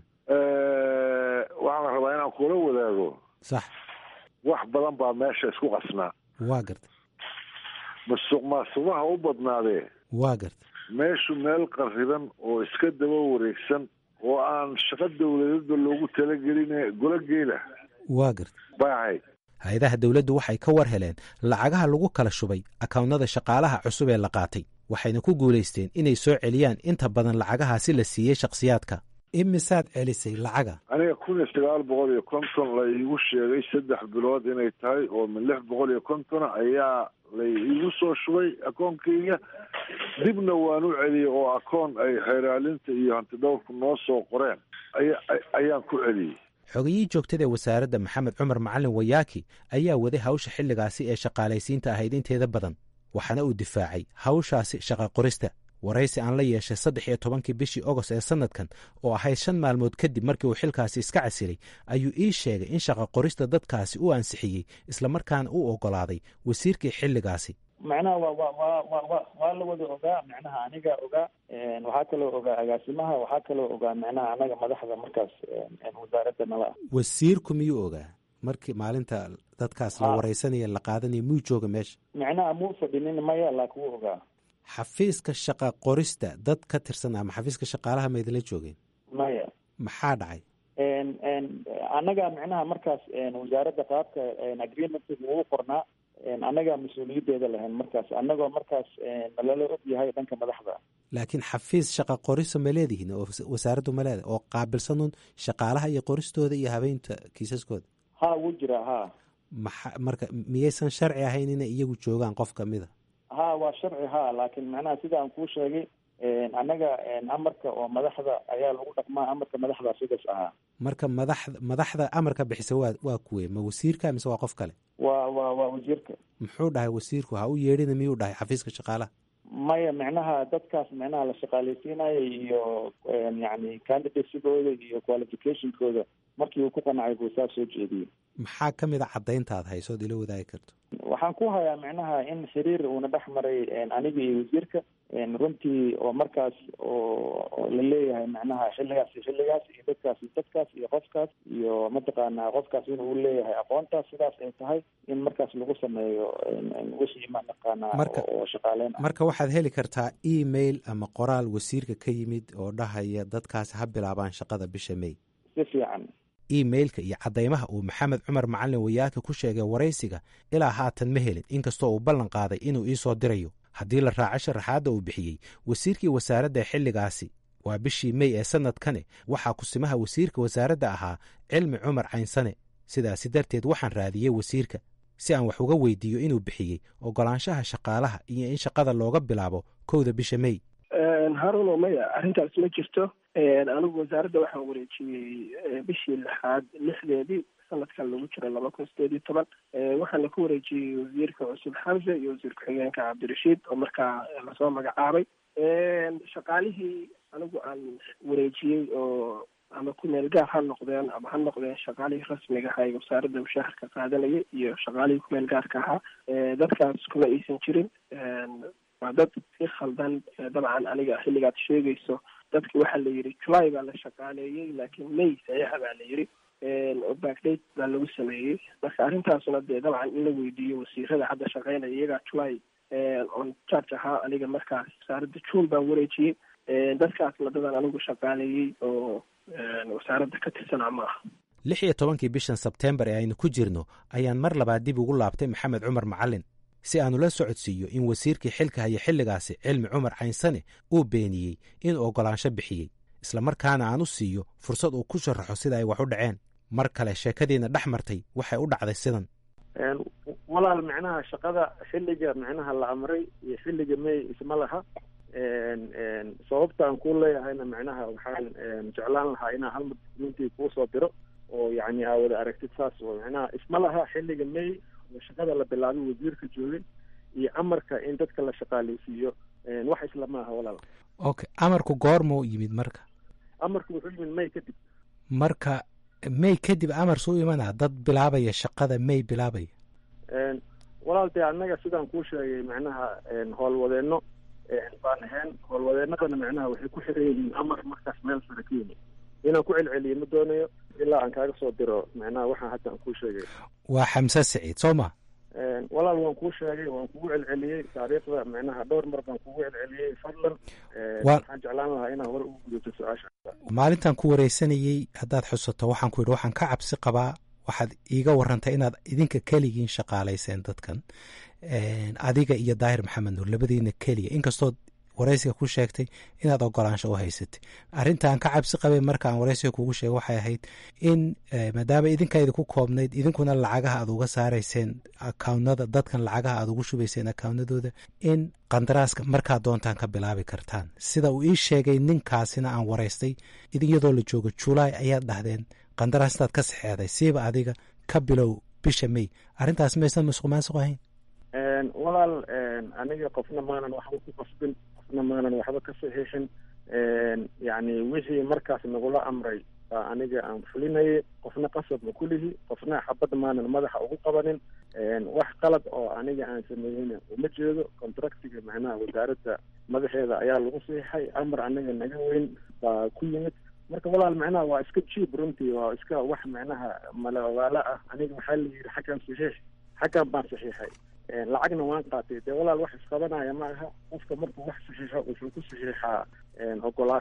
[SPEAKER 12] waxaan rabaa inaan kula wadaago
[SPEAKER 10] sax
[SPEAKER 12] wax badan baa meesha isku qasnaa
[SPEAKER 10] waa garta
[SPEAKER 12] masuq maasuqaha u badnaadee
[SPEAKER 10] waa garta
[SPEAKER 12] meeshu meel qariban oo iska daba wareegsan oo aan shaqo dowladada loogu talagelin golo geela
[SPEAKER 10] waa garta
[SPEAKER 12] bay ahayd
[SPEAKER 10] hay-adaha dowladdu waxay ka war heleen lacagaha lagu kala shubay akawnnada shaqaalaha cusub ee la qaatay waxayna ku guulaysteen inay soo celiyaan inta badan lacagahaasi la siiyey shakhsiyaadka imisaad celisay lacaga
[SPEAKER 12] aniga kun iyo sagaal boqol iyo konton la iigu sheegay saddex bilood inay tahay oo min lix boqol iyo kontona ayaa la iigu soo shubay akoonkayga dibna waan u celiyey oo akoon ay xeeraalinta iyo hantidhowrku noo soo qoreen aya ayaan ku celiyey
[SPEAKER 10] xogiyihii joogtada ee wasaaradda maxamed cumar macalin wayaaki ayaa waday hawsha xilligaasi ee shaqaalaysiinta ahayd inteeda badan waxaana uu difaacay hawshaasi shaqa qorista waraysi aan la yeeshay saddex iyo tobankii bishii ogost ee sanadkan oo ahayd shan maalmood kadib markii uu xilkaasi iska casilay ayuu ii sheegay in shaqa qorista dadkaasi u ansixiyey islamarkaana u ogolaaday wasiirkii xilligaasi
[SPEAKER 11] macnaha wa wa wa wa wa waa la wada ogaa macnaha aniga ogaa waxaa kaloo ogaa agaasimaha waxaa kaloo ogaa macnaha anaga madaxda markaas wasaaradda nala ah
[SPEAKER 10] wasiirku miyuu ogaa markii maalinta dadkaas la waraysanaya la qaadanaya muu jooga meesha
[SPEAKER 11] macnaha muu fadhinin maya laakin wuu ogaa
[SPEAKER 10] xafiiska shaqa qorista dad ka tirsan ama xafiiska shaqaalaha ma idinla joogeen
[SPEAKER 11] maya
[SPEAKER 10] maxaa dhacay
[SPEAKER 11] annaga micnaha markaas wasaaradda qaabka agreementiga ugu qornaa annagaa mas-uuliyadeeda lahayn markaas annagoo markaas nalala og yahay dhanka madaxda
[SPEAKER 10] laakiin xafiis shaqa qorisa ma leedihiin oo wasaaraddu ma leedahay oo qaabilsanun shaqaalaha iyo qoristooda iyo habeynta kiisaskooda
[SPEAKER 11] ha wuu jira ha
[SPEAKER 10] maxa marka miyaysan sharci ahayn inay iyagu joogaan qof kamid a
[SPEAKER 11] ha waa sharci ha laakiin macnaha sida aan kuu sheegay annaga amarka oo madaxda ayaa lagu dhaqmaa amarka madaxda sidaas ahaa
[SPEAKER 10] marka madaxda madaxda amarka bixisa waa waa kuwe ma wasiirka mise waa qof kale
[SPEAKER 11] waa waa waa wasiirka
[SPEAKER 10] muxuu dhahay wasiirku ha u yeedhina miyuu dhahay xafiiska shaqaalaha
[SPEAKER 11] maya micnaha dadkaas micnaha la shaqaaleysiinayo iyo yani candidatesigooda iyo qualificationkooda markii uu ku qanacay buu saa soo jeediyey
[SPEAKER 10] maxaa ka mid a caddaynta aad haysood ila wadaagi karto
[SPEAKER 11] waxaan ku hayaa micnaha in xiriir uuna dhex maray aniga iyo wasiirka runtii oo markaas oo la leeyahay macnaha xilligaas iyo xilligaas iyo dadkaas iyo dadkaas iyo qofkaas iyo mataqaanaa qofkaas inuu leeyahay aqoontaas sidaas ay tahay in markaas lagu sameeyo wixii mataqaanaa oo shaqaaleyn ah
[SPEAKER 10] marka waxaad heli kartaa email ama qoraal wasiirka ka yimid oo dhahaya dadkaas ha bilaabaan shaqada bisha may
[SPEAKER 11] si fiican
[SPEAKER 10] emailka iyo caddaymaha uu maxamed cumar macalin wayaaka ku sheegay waraysiga ilaa haatan ma helin inkastoo uu ballan qaaday inuu iisoo dirayo haddii la raaco sharaxaadda uu bixiyey wasiirkii wasaaradda xilligaasi waa bishii mey ee sannadkani waxaa kusimaha wasiirka wasaaradda ahaa cilmi cumar caynsane sidaasi darteed waxaan raadiyey wasiirka si aan wax uga weydiiyo inuu bixiyey oggolaanshaha shaqaalaha iyo in shaqada looga bilaabo kowda bisha mey
[SPEAKER 5] haruno maya arrintaas ma jirto anigu wasaaradda waxaan wareejiyey bishii lixaad lixdeedii sanadkan lagu jira laba kun sideed iyo toban waxaana ku wareejiyey wasiirka cusub xamse iyo wasiir ku-xigeenka cabdirashiid oo markaa lasoo magacaabay shaqaalihii anigu aan wareejiyey oo ama ku meel gaar ha noqdeen ama ha noqdeen shaqaalihii rasmiga ahaa ee wasaaradda mushaharka qaadanaya iyo shaqaalihii ku meel gaarka ahaa dadkaas kuma aysan jirin waa dad si khaldan dabcan aniga xilligaad sheegayso dadki waxaa la yidhi july baa la shaqaaleeyey laakiin may saxiixa baa la yidhi oo backdate baa lagu sameeyey marka arrintaasuna dee dabcan in la weydiiyo wasiirada hadda shaqeynaya iyagaa july on charge ahaa aniga markaas wasaaradda june baan wareejiyey dadkaasna dadan anigu shaqaaleeyey oo wasaaradda ka tirsanaa ma aha
[SPEAKER 10] lix iyo tobankii bishan sebteembar ee aynu ku jirno ayaan mar labaad dib ugu laabtay maxamed cumar macalin si aanu la socodsiiyo in wasiirkii xilka haya xilligaasi cilmi cumar caynsane uu beeniyey inuu oggolaansho bixiyey islamarkaana aan u siiyo fursad uu ku sharaxo sida ay wax u dhaceen mar kale sheekadiina dhex martay waxay u dhacday sidan
[SPEAKER 11] walaal micnaha shaqada xilliga micnaha la amray iyo xilliga may isma laha sababta aan ku leeyahayna micnaha waxaan jeclaan lahaa inaan hal documentii kuusoo diro oo yani aa wada aragtid saas oo micnaha isma laha xilliga may oo shaqada la bilaabay wasiirka joogay iyo amarka in dadka la shaqaaleysiiyo wax isla maaha walaal
[SPEAKER 10] okay amarku goormuu yimid marka
[SPEAKER 11] amarku wuxuu yimid may kadib
[SPEAKER 10] marka may kadib amar suu imanaa dad bilaabaya shaqada may bilaabaya
[SPEAKER 11] walaal dee annaga sidaan kuu sheegay macnaha howlwadeenno baan ahayn howlwadeennadana macnaha waxay ku xiran yihiin amar markaas meel sare ka yimid inaan ku celceliyo ma doonayo ilaa aan kaaga soo diro macnaha waxaan hadda aan kuu sheegay
[SPEAKER 10] waa xamse siciid soo ma
[SPEAKER 11] walaal waan kuu sheegay waan kugu celceliyey taariikhda macnaha dhowr mar baan kugu celceliyey fadlan waxaan jeclaan lahaa inaan hore ugu gudato su-aasha
[SPEAKER 10] maalintan ku wareysanayey haddaad xusato waxaan ku yidhi waxaan ka cabsi qabaa waxaad iiga warantay inaad idinka keligiin shaqaalayseen dadkan adiga iyo daahir maxamed nuur labadiina keliya inkastood waraysiga ku sheegtay inaad ogolaansho u haysatay arrintaan ka cabsi qabay markaan waraysiga kugu sheegay waxay ahayd in maadaama idinka idinku koobnayd idinkuna lacagaha aad uga saarayseen akaawnada dadkan lacagaha aad ugu shubayseen akaawnadooda in qandaraaska markaad doontaan ka bilaabi kartaan sida uu ii sheegay ninkaasina aan waraystay iyadoo la joogo julaay ayaad dhahdeen qandaraastaad ka saxeexday siiba adiga ka bilow bisha may arrintaas maysan masuq maasuq ahayn
[SPEAKER 11] walaal aniga qofna maanan waxba ku qasbin qofna maanan waxba ka saxiixin yani wixii markaas nagula amray baa aniga aan fulinayay qofna qasab ma kulihi qofna xabad maanan madaxa ugu qabanin wax qalad oo aniga aan sameeyeyna uma jeedo contractiga macnaha wasaaradda madaxeeda ayaa lagu saxiixay amar aniga naga weyn baa ku yimid marka walaal macnaha waa iska jiib runtii waa iska wax macnaha mala ogaalo ah aniga waxaa la yidhi xaggan saxiix xaggan baan saxiixay lacagna waan qaatay dee walaal wax isqabanaya ma aha qofka markuu wax saxiixo wuxuu ku saxiixaa ogolaasho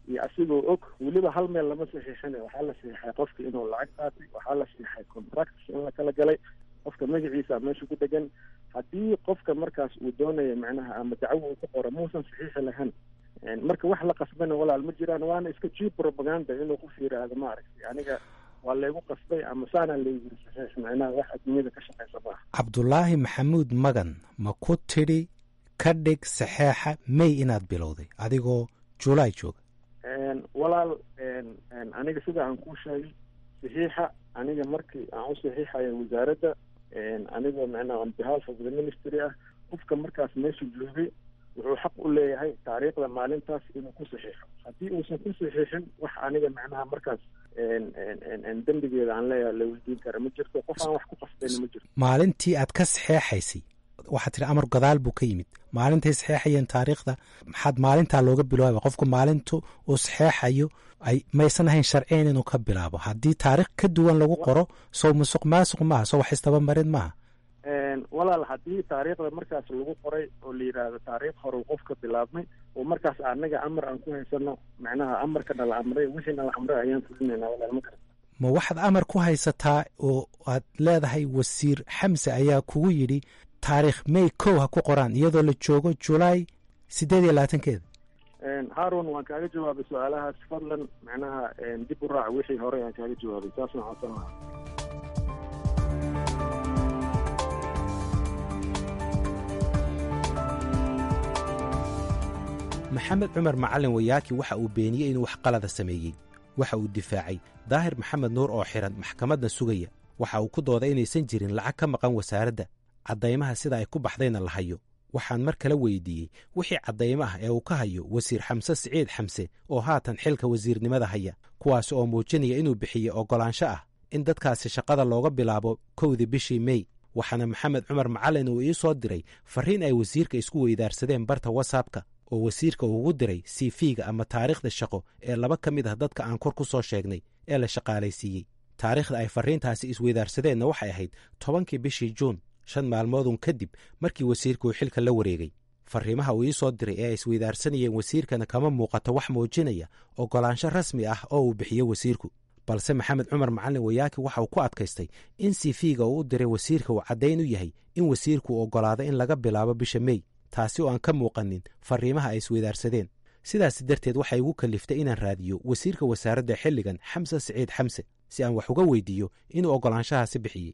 [SPEAKER 11] iyo asigoo og weliba hal meel lama saxiixin waxaa la saxiixay qofka inuu lacag qaatay waxaa la saxiixay contracts in la kala galay qofka magaciisa meesha ku dhegan haddii qofka markaas uu doonaya macnaha ama dacwo uu ku qoro muusan saxiixi lahayn marka wax la qasbana walaal ma jiraan waana iska cheap propaganda inuu qof yiraahdo maaragtay aniga waa laygu qasbay ama saana laygu saxiix macnaha wax adduunyada ka shaqaysa maaha
[SPEAKER 10] cabdulaahi maxamuud magan ma ku tidhi ka dhig saxeexa may inaad bilowday adigoo julaay jooga
[SPEAKER 11] walaal aniga sida aan kuu sheegay saxiixa aniga markii aan u saxiixaya wasaaradda anigoo macnaha on behalf of the ministry ah qofka markaas meesha joogay wuxuu xaq u leeyahay taariikhda maalintaas inuu ku saxiixo haddii uusan ku saxiixin wax aniga macnaha markaas dembigeeda aan leeyahay la weydiin kara ma jirto qof aan wax ku qasbayna ma jirto
[SPEAKER 10] maalintii aad ka saxeexaysay waxaad tihi amar gadaal buu ka yimid maalintay saxeexayeen taariikhda maxaad maalintaa looga bilaaba qofku maalintu uu saxeexayo ay maysan ahayn sharciyan inuu ka bilaabo haddii taarikh ka duwan lagu qoro sow musuq maasuq maaha sow wax istabamarin maaha
[SPEAKER 11] walaal haddii taariikhda markaas lagu qoray oo la yidhaahdo taariikh hore qofka bilaabmay oo markaas anaga amar aan ku haysano macnaha amarkana la amray wixiina la amray ayaan fulinaynaa walaal ma garata
[SPEAKER 10] ma waxaad amar ku haysataa oo aad leedahay wasiir xamse ayaa kugu yidhi taariikh may kow ha ku qoraan iyadoo la joogo julaay siddeed iyo labaatankeeda
[SPEAKER 11] haarun waan kaaga jawaabay su-aalahaas fadlan macnaha dib u raac wixii hore aan kaaga jawaabay saasna codsan lahaa
[SPEAKER 10] maxamed cumar macalin wayaaki waxa uu beeniyey inuu wax qalada sameeyey waxa uu difaacay daahir maxamed nuur oo xihan maxkamadda sugaya waxa uu ku dooday inaysan jirin lacag ka maqan wasaaradda caddaymaha sida ay ku baxdayna la hayo waxaan mar kale weydiiyey wixii caddaymo ah ee uu ka hayo wasiir xamse siciid xamse oo haatan xilka wasiirnimada haya kuwaas oo muujinaya inuu bixiyey oggolaansho ah in dadkaasi shaqada looga bilaabo kowdii bishii mey waxaana maxamed cumar macalin uu ii soo diray farriin ay wasiirka isku weydaarsadeen barta watsapka oo wasiirka uugu diray sifiga ama taariikhda shaqo ee laba ka mid ah dadka aan kor ku soo sheegnay ee la shaqaalaysiiyey taariikhda ay farriintaasi isweydaarsadeenna waxay ahayd tobankii bishii juun shan maalmoodun kadib markii wasiirka uu xilka la wareegay farriimaha uu ii soo diray ee ay isweydaarsanayeen wasiirkana kama muuqato wax muujinaya oggolaansho rasmi ah oo uu bixiyo wasiirku balse maxamed cumar macalin wayaaki waxa uu ku adkaystay in sifiga uu u diray wasiirka uu caddayn u yahay in wasiirku uu oggolaado in laga bilaabo bisha mey taasi oo aan ka muuqanin farriimaha ay isweydaarsadeen sidaas darteed waxay igu kalliftay inaan raadiyo wasiirka wasaaradda xilligan xamse siciid xamse si aan wax uga weydiiyo inuu oggolaanshahaasi bixiyey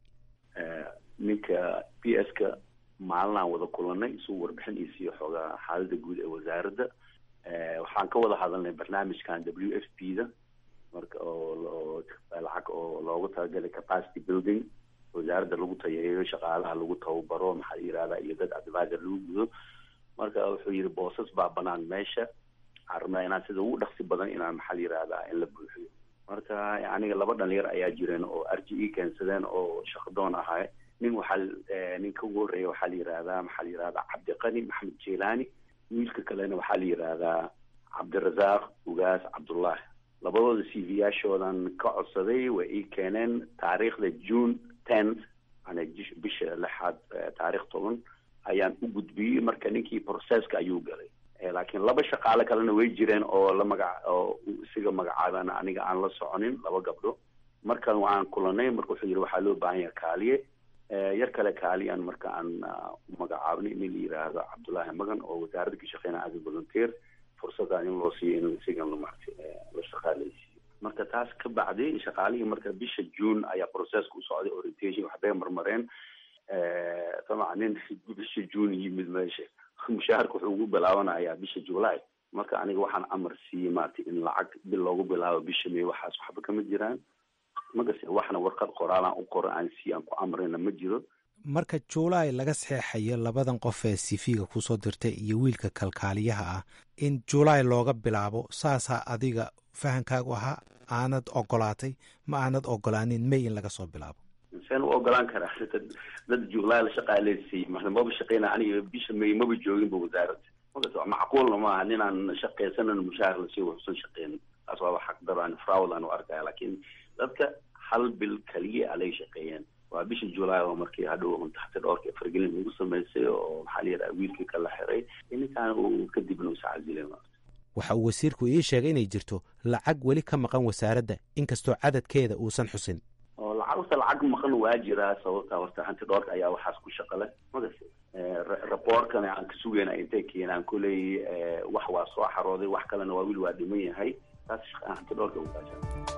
[SPEAKER 13] ninka b s ka maalinaan wada kulanay isuu warbixin ii siiyo xoogaa xaaladda guud ee wasaaradda waxaan ka wada hadalnay barnaamijkan w f p da marka oo lacag oo loogu talagalay capacity building wasaaradda lagu tayareeyo shaqaalaha lagu tababaro maxaa yirahdaa iyo dad advisor lagu gudo marka wuxuu yidhi boosas baa banaan meesha waxaan rabnaa inaan sida ugu dhaqsi badan inaan maxaa yirahdaa in la buuxiyo marka aniga laba dhalinyar ayaa jireen oo r g e keensadeen oo shaqadoon ahay nin waxaa ninka ugu horreeya waxaa la yirahdaa maxaa la yirahdaa cabdiqani maxamed jelani wiilka kalena waxaa la yirahdaa cabdirasaaq ugaas cabdullahi labadooda c v yaashoodan ka codsaday way ii keeneen taariikhda june tenth yani bisha lixaad taarikh toban ayaan u gudbiyey marka ninkii processka ayuu galay laakiin laba shaqaale kalena way jireen oo la magac oo isiga magacaaban aniga aan la soconin laba gabdho markan waan kulanay marka wuxuu yidhi waxaa loo baahan yaha kaaliye yar kale kaaliyan marka aan magacaabnay in la yiraahdo cabdullaahi magan oo wasaaradda ka shaqeynaya as volunteer fursadaan in loo siiyo in isigan marta la shaqaaleysiiyo marka taas ka bacdi shaqaalihii marka bisha june ayaa processka u socday orientation waxbay marmareen dabcan nin bisha june yimid meesha mushaharka wuxuu ugu bilaabanayaa bisha july marka aniga waxaan amar siiyey maarata in lacag bil loogu bilaabo bisha may waxaas waxba kama jiraan magase waxna warqad qoraalaan u qoro aan sii aan ku amrina ma jiro
[SPEAKER 10] marka juulaay laga saxeexayo labadan qof ee sifiga kusoo dirtay iyo wiilka kalkaaliyaha ah in juulaay looga bilaabo saasaa adiga fahankaagu ahaa aanad ogolaatay ma aanad ogolaanin may in laga soo bilaabo
[SPEAKER 13] seen u ogolaan karaa dad juulaay la shaqaaleysiiyey maba shaqeyna aniga bisha may maba jooginba wasaaradda magas macquulna maaha ninaan shaqeysanan mushaahar lasii waxusan shaqeynin taas waaba xaqdaro aan fraud aan u arkaya laakiin dadka hal bil kaliya alay shaqeeyeen waa bisha july oo markii hadhow taxti dhowrka fargelin lagu samaysay oo maxaa la yidhaha wiilkii kala xiray ninkaan uu kadibna usacazilay
[SPEAKER 10] waxa uu wasiirku ii sheegay inay jirto lacag weli ka maqan wasaaradda inkastoo cadadkeeda uusan xusin
[SPEAKER 13] oo lacagta lacag maqan waa jiraa sababta horta hanti dhoorka ayaa waxaas ku shaqale magas raboorkana aan ka sugayna intay keenaan koley wax waa soo xarooday wax kalena waa wili waa dhiman yahay taas shaqa hanti dhoorka ugaasha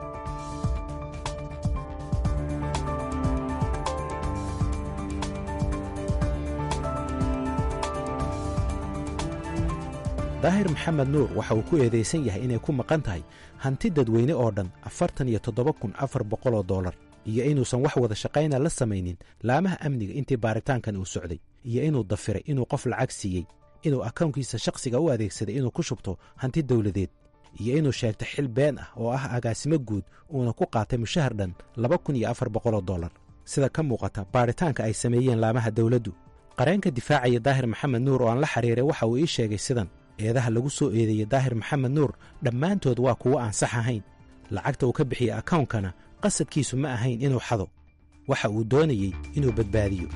[SPEAKER 10] daahir maxamed nuur waxa uu ku eedaysan yahay inay ku maqan tahay hanti dadweyne oo dhan afartan iyo toddoba kun afar boqoloo dollar iyo inuusan wax wada shaqayna la samaynin laamaha amniga intii baaritaankan uu socday iyo inuu dafiray inuu qof lacag siiyey inuu akawnkiisa shakhsiga u adeegsaday inuu ku shubto hanti dawladeed iyo inuu sheegtay xil been ah oo ah agaasimo guud uuna ku qaatay mushahar dhan laba kun iyo afar boqoloo dollar sida ka muuqata baaritaanka ay sameeyeen laamaha dawladdu qareenka difaacaya daahir maxamed nuur oo aan la xiriiray waxa uu ii sheegay sidan eedaha lagu soo eedeeyey daahir maxamed nuur dhammaantood waa kuwo aan sax ahayn lacagta uu ka bixiyey akawnkana qasadkiisu ma ahayn inuu xado waxa uu doonayey inuu badbaadiyo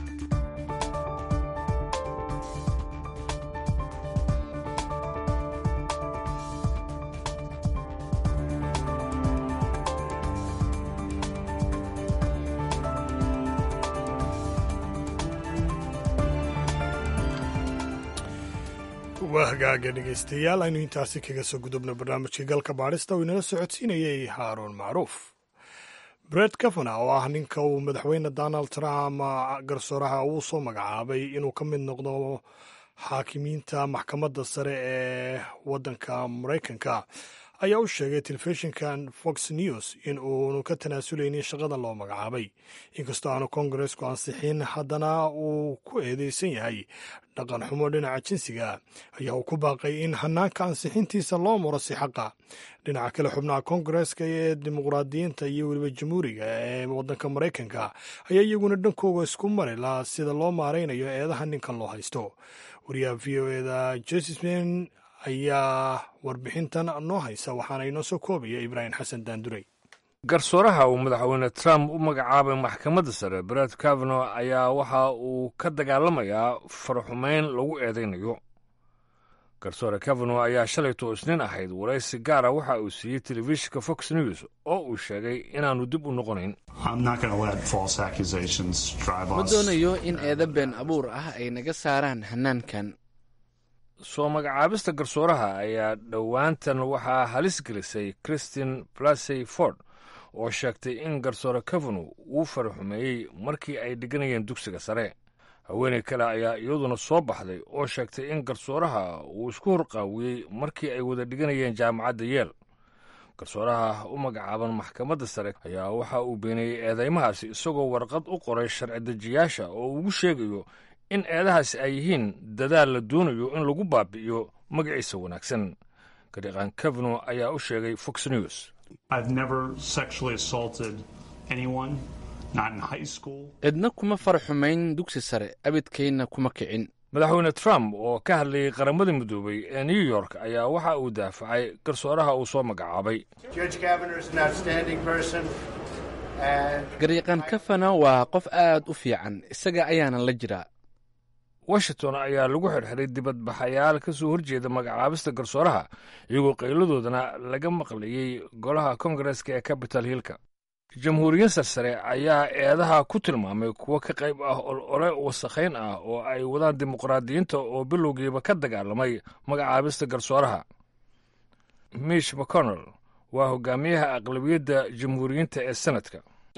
[SPEAKER 3] waa hagaaga dhegaystayaal aynu intaasi kaga soo gudubno barnaamijkii galka baadhista uu inala socodsiinayey haaruun macruuf bred kavana oo ah ninka uu madaxweyne donald trump garsooraha uu soo magacaabay inuu ka mid noqdo xaakimiinta maxkamadda sare ee waddanka maraykanka ayaa u sheegay telefishinkan fox news in uunu ka tanaasuleynin shaqada loo magacaabay inkastoo aanu kongaresku ansixin haddana uu ku eedeysan yahay dhaqan xumo dhinaca jinsiga ayaa uu ku baaqay in hanaanka ansixintiisa loo maro si xaqa dhinaca kale xubnaha kongareska ee dimuqraadiyiinta iyo weliba jamhuuriga ee waddanka maraykanka ayaa iyaguna dhankooga isku mari laha sida loo maaraynayo eedaha ninkan loo haysto wariyaha v o eda jesisman ayaa warbixintan noo haysa waxaana inoo soo koobaya ibraahim xasan daandurey
[SPEAKER 2] garsooraha uu madaxweyne trump u magacaabay maxkamadda sare bret kavano ayaa waxa uu ka dagaalamayaa faraxumeyn lagu eedaynayo garsoore kavano ayaa shalayto isniin ahayd waraysi gaara waxa uu siiyey telefishinka fox news oo uu sheegay inaannu dib u noqonayn
[SPEAKER 14] ma doonayo in eeda been abuur ah ay naga saaraan hanaankan
[SPEAKER 2] soo magacaabista garsooraha ayaa dhowaantan waxaa halis gelisay christine blasey ford oo sheegtay in garsoore kavano uu faraxumeeyey markii ay dhiganayeen dugsiga sare haweeney kale ayaa iyaduna soo baxday oo sheegtay in garsooraha uu isku horqaawiyey markii ay wada dhiganayeen jaamacadda yeel garsooraha u magacaaban maxkamadda sare ayaa waxa uu beeneeyey eedeymahaasi isagoo warqad u qoray sharci dejiyaasha oo ugu sheegayo in eedahaasi ay yihiin dadaal la doonayo in lagu baabi'iyo magaciisa wanaagsan gariiqaan kavano ayaa u sheegay fox news
[SPEAKER 14] cidna kuma faraxumayn dugsi sare abidkayna kuma kicin
[SPEAKER 2] madaxweyne trump oo ka hadlayay qaramada midoobay ee new york ayaa waxa uu daafacay garsooraha uu soo magacaabay
[SPEAKER 14] gariiqan kafana waa qof aad u fiican isaga ayaana la jiraa
[SPEAKER 2] washington ayaa lagu xirxiray dibadbaxayaal ka soo horjeeda magacaabista garsooraha iyagoo qayladoodana laga maqlayey golaha kongareska ee capital hillka jamhuuriyin sarsare ayaa eedaha ku tilmaamay kuwo ka qayb ah olole wasakhayn ah oo ay wadaan dimuqraadiyiinta oo bilowgiiba ka dagaalamay magacaabista garsooraha mish mcconnell waa hogaamiyaha aqlabiyadda jamhuuriyiinta ee senadka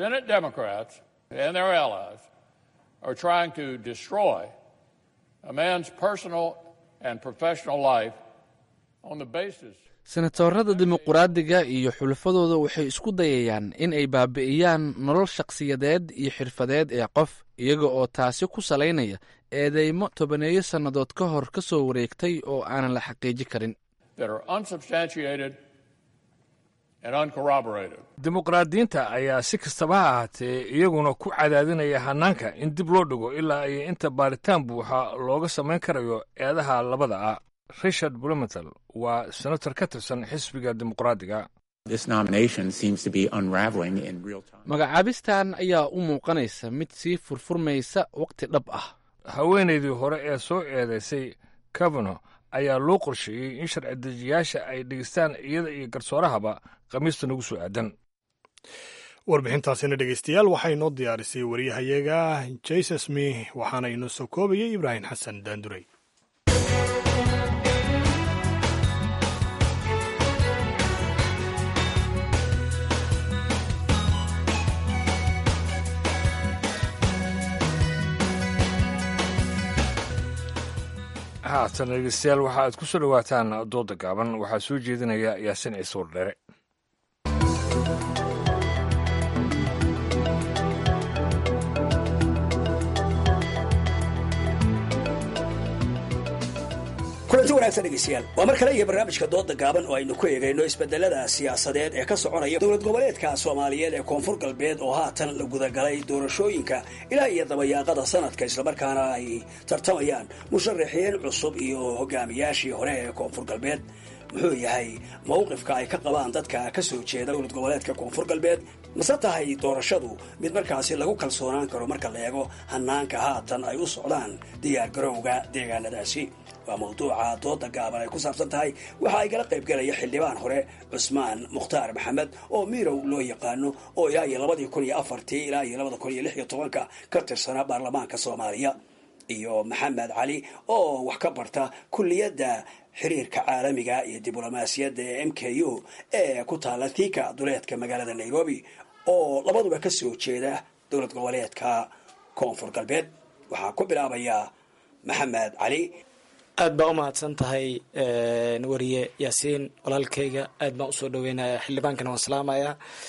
[SPEAKER 14] senatorada dimuquraadiga iyo xulafadooda waxay isku dayayaan in ay baabi'iyaan nolol shakhsiyadeed iyo xirfadeed ee qof iyaga oo taasi ku salaynaya eedeymo tobaneeyo sannadood ka hor ka soo wareegtay oo aanan la xaqiiji karin
[SPEAKER 2] dimuqraadiyiinta ayaa si kastaba ha ahaatee iyaguna ku cadaadinaya hanaanka in dib loo dhigo ilaa iyo inta baaritaan buuxa looga samayn karayo eedaha labada ah richard blumenthal waa senator ka tirsan xisbiga dimuqraadiga
[SPEAKER 14] magacaabistan ayaa u muuqanaysa mid sii furfurmaysa wakhti dhab ah
[SPEAKER 2] haweenaydii hore ee soo eedaysay kavano ayaa loo qorsheeyey in sharci dejiyaasha ay dhegeystaan iyada iyo garsoorahaba khamiista nagu soo aadan
[SPEAKER 3] warbixintaasina dhegeystayaal waxaa inoo diyaarisay wariyahayaga jesus mi waxaana inoo soo koobayay ibraahim xasan daandurey
[SPEAKER 2] haatan dhegeystayaal waxa aad ku soo dhowaataan dooda gaaban waxaa soo jeedinaya yaasin ciise wardheere
[SPEAKER 15] kulanti wanaagsan dhegeystayaal waa mar kale iyo barnaamijka dooda gaaban oo aynu ku eegayno isbedelada siyaasadeed ee ka soconaya dowlad goboleedka soomaaliyeed ee koonfur galbeed oo haatan la gudagalay doorashooyinka ilaa iyo dabayaaqada sanadka islamarkaana ay tartamayaan musharaxiin cusub iyo hogaamiyaashii hore ee koonfur galbeed muxuu yahay mawqifka ay ka qabaan dadka ka soo jeeda dowlad goboleedka koonfur galbeed mase tahay doorashadu mid markaasi lagu kalsoonaan karo marka la eego hanaanka haatan ay u socdaan diyaargarowga deegaanadaasi waa mawduuca dooda gaaban ay ku saabsan tahay waxa ay kala qayb galaya xildhibaan hore cusmaan mukhtaar maxamed oo miirow loo yaqaano oo ilaa iyo labadii kun iyo afartii ilaa iyo labada kun iyo lix iyo tobanka ka tirsanaa baarlamaanka soomaaliya iyo maxamed cali oo wax ka barta kulliyadda xiriirka caalamiga iyo diblomaasiyadda ee m k u ee ku taala thika duleedka magaalada nairobi oo labaduba ka soo jeeda dowlad goboleedka koonfur galbeed waxaa ku bilaabaya maxamed cali
[SPEAKER 16] aad baa u mahadsan tahay wariye yaasiin walaalkayga aad baan usoo dhaweynaya xildhibaankana waan salaamaya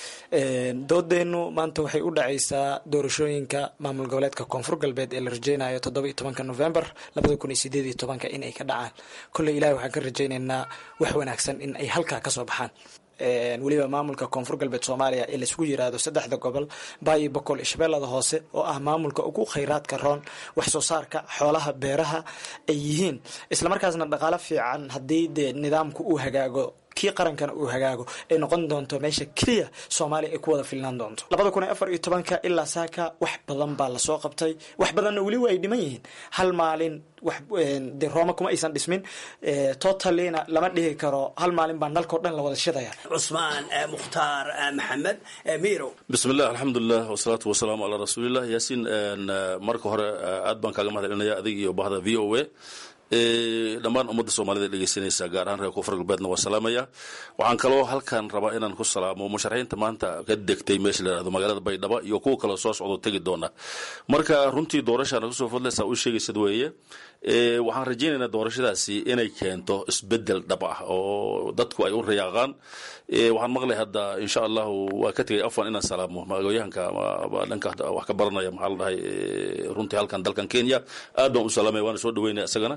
[SPEAKER 16] doodeennu maanta waxay u dhacaysaa doorashooyinka maamul goboleedka koonfur galbeed ee la rajeynayo toddoba iyo tobanka november labada kun iyo sideed iyo tobanka in ay ka dhacaan kolley ilahi waxaan ka rajaynaynaa wax wanaagsan in ay halkaa kasoo baxaan weliba maamulka koonfur galbeed soomaaliya ee laisugu yiraahdo saddexda gobol baayo boqol iyo shabeellada hoose oo ah maamulka ugu khayraadka roon wax soo saarka xoolaha beeraha ay yihiin islamarkaasna dhaqaalo fiican haddii dee nidaamku uu hagaago kii qarankana uu hagaago ay noqon doonto meesha keliya soomaaliya ay ku wada filnaan doonto labada kun iyo afar iyo tobanka ilaa saaka wax badan baa lasoo qabtay wax badanna weli waa ay dhiman yihiin hal maalin wax de rooma kuma aysan dhismin totalina lama dhihi karo hal maalin baa nalkao dhan la wada shidaya
[SPEAKER 15] cusmaan mukhtaar maxamed mirow
[SPEAKER 17] bismillah alxamdulilah wasalaatu wasalaamu calaa rasuulilah yaasiin marka hore aad baan kaaga mahad celinaya adig iyo bahda v o a dhammaan ummadda soomaalida dhegeysanaysa gaar ahaan reer koonfur galbeedna waa salaamaya waxaan kaloo halkan rabaa inaan ku salaamo musharaxiinta maanta ka degtay meesha la yihahdo magaalada baydhabo iyo kuwa kaloo soo socdo tegi doona marka runtii doorashaana kusoo fadlaysaa u sheegaysad weeye waxaan rajaynaynaa doorashadaasi inay keento isbedel dhab ah oo dadku ay u rayaaqaan waxaan maqlay hadda insha allahu waa ka tegay afwan inaan salaamo magooyahanka dhanka wax ka baranaya maxaa la dhahay runtii halkan dalkan kenya aad baan u salaamaya waana soo dhaweynaya isagana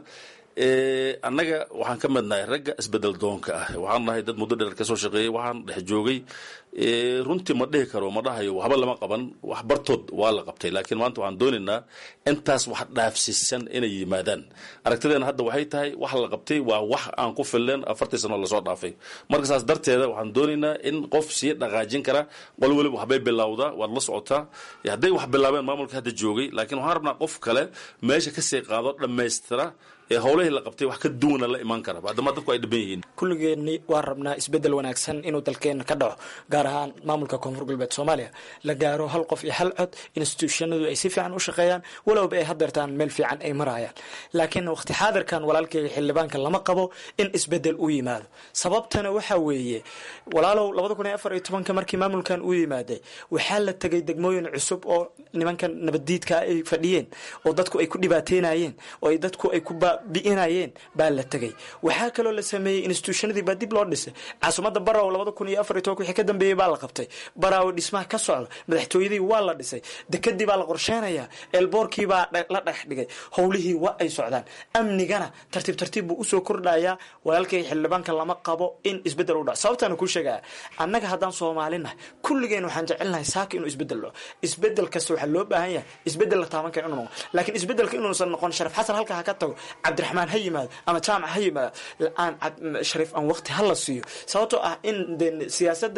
[SPEAKER 17] annaga waxaan ka midnahay ragga isbedel doonka ah waxaan nahay dad muddo dheer kasoo shaqeeyey waxaan dhex joogay runtii ma dhihi karo ma dhahayo waxba lama qaban wax bartood waa la qabtay laakiin maanta waxaan doonaynaa intaas wax dhaafsiisan inay yimaadaan aragtideena hadda waxay tahay wax la qabtay waa wax aan ku filleen afartii sano lasoo dhaafay marka saas darteeda waxaan doonaynaa in qof sii dhaqaajin kara qol weliba waxbay bilowdaa waad la socotaa hadday wax bilaabeen maamulka hadda joogay laakiin waxaan rabnaa qof kale meesha kasii qaado dhammaystira ee howlahii la qabtay wax ka duwana la imaan kara haddama dadku ay dhiban yihiin
[SPEAKER 16] kulligeenni waan rabnaa isbedel wanaagsan inuu dalkeena ka dhaco gaar ahaan maamulka koonfur galbeed soomaaliya la gaaro hal qof iyo hal cod institutionadu ay si fiican u shaqeeyaan walowba ay hadeertaan meel fiican ay marayaan laakiin waqti xaadirkan walaalkeyga xildhibaanka lama qabo in isbedel u yimaado sababtana waxa weeye walaalow labada kun iyo afar iyo tobanka markii maamulkan uu yimaaday waxaa la tegay degmooyin cusub oo nimankan nabaddiidka ay fadhiyeen oo dadku ay ku dhibaateynayeen oo ay dadku ay ku bi'inayeen baa la tegay waxaa kaloo la sameeyey institutionadii baa dib loo dhisay caasimadda baraw labada kun iyo afar iyo tobanka wixii ka dambeeyey baa la qabtay baraawo dhismaha ka socda madaxtooyadii waa la dhisay dekadii baa la qorsheynayaa eelboorkii baa la dhex dhigay howlihii waa ay socdaan amnigana tartiib tartiib buu usoo kordhayaa walaalkay xildhibaanka lama qabo in isbedel u dhaco sababtaana kuu sheegaya annaga haddaan soomaalinahay kulligeen waxaan jecelnahay saaka inuu isbedel dhaco isbedel kasta waxaa loo baahan yahay isbedel la taaban kara inuu noqo laakiin isbedelka inuusan noqon sharaf xasan halka ha ka tago cabdiraxmaan ha yimaado ama jaamac ha yimaado aan shariif aan waqti ha la siiyo sababtoo ah in de siyaasadda soomaalida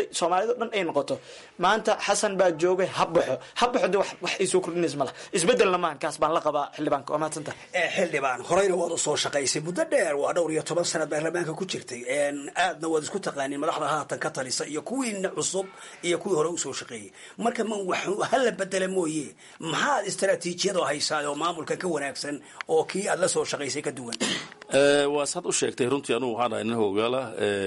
[SPEAKER 16] yimaado dhan ay noqoto maanta xasan baa joogay ha baxo ha baxo de wax wax ay soo kordhinays ma laha isbedelna maahan kaas baan la qabaa xildhibaanka waa mahadsanta
[SPEAKER 15] xildhibaan horeyna waad usoo shaqaysay muddo dheer waa dhowr iyo toban sanad baarlamaanka ku jirtay aadna waad isku taqaaniin madaxda haatan ka talisa iyo kuwiina cusub iyo kuwii hore usoo shaqeeyey marka ma wax hala bedela mooye maxaad istaraatiijiyadoo haysaa oo maamulka ka wanaagsan oo kii aad la soo shaqaysay ka duwan
[SPEAKER 17] waa saad u sheegtay runtii anugu waxaan ahay nin hogaala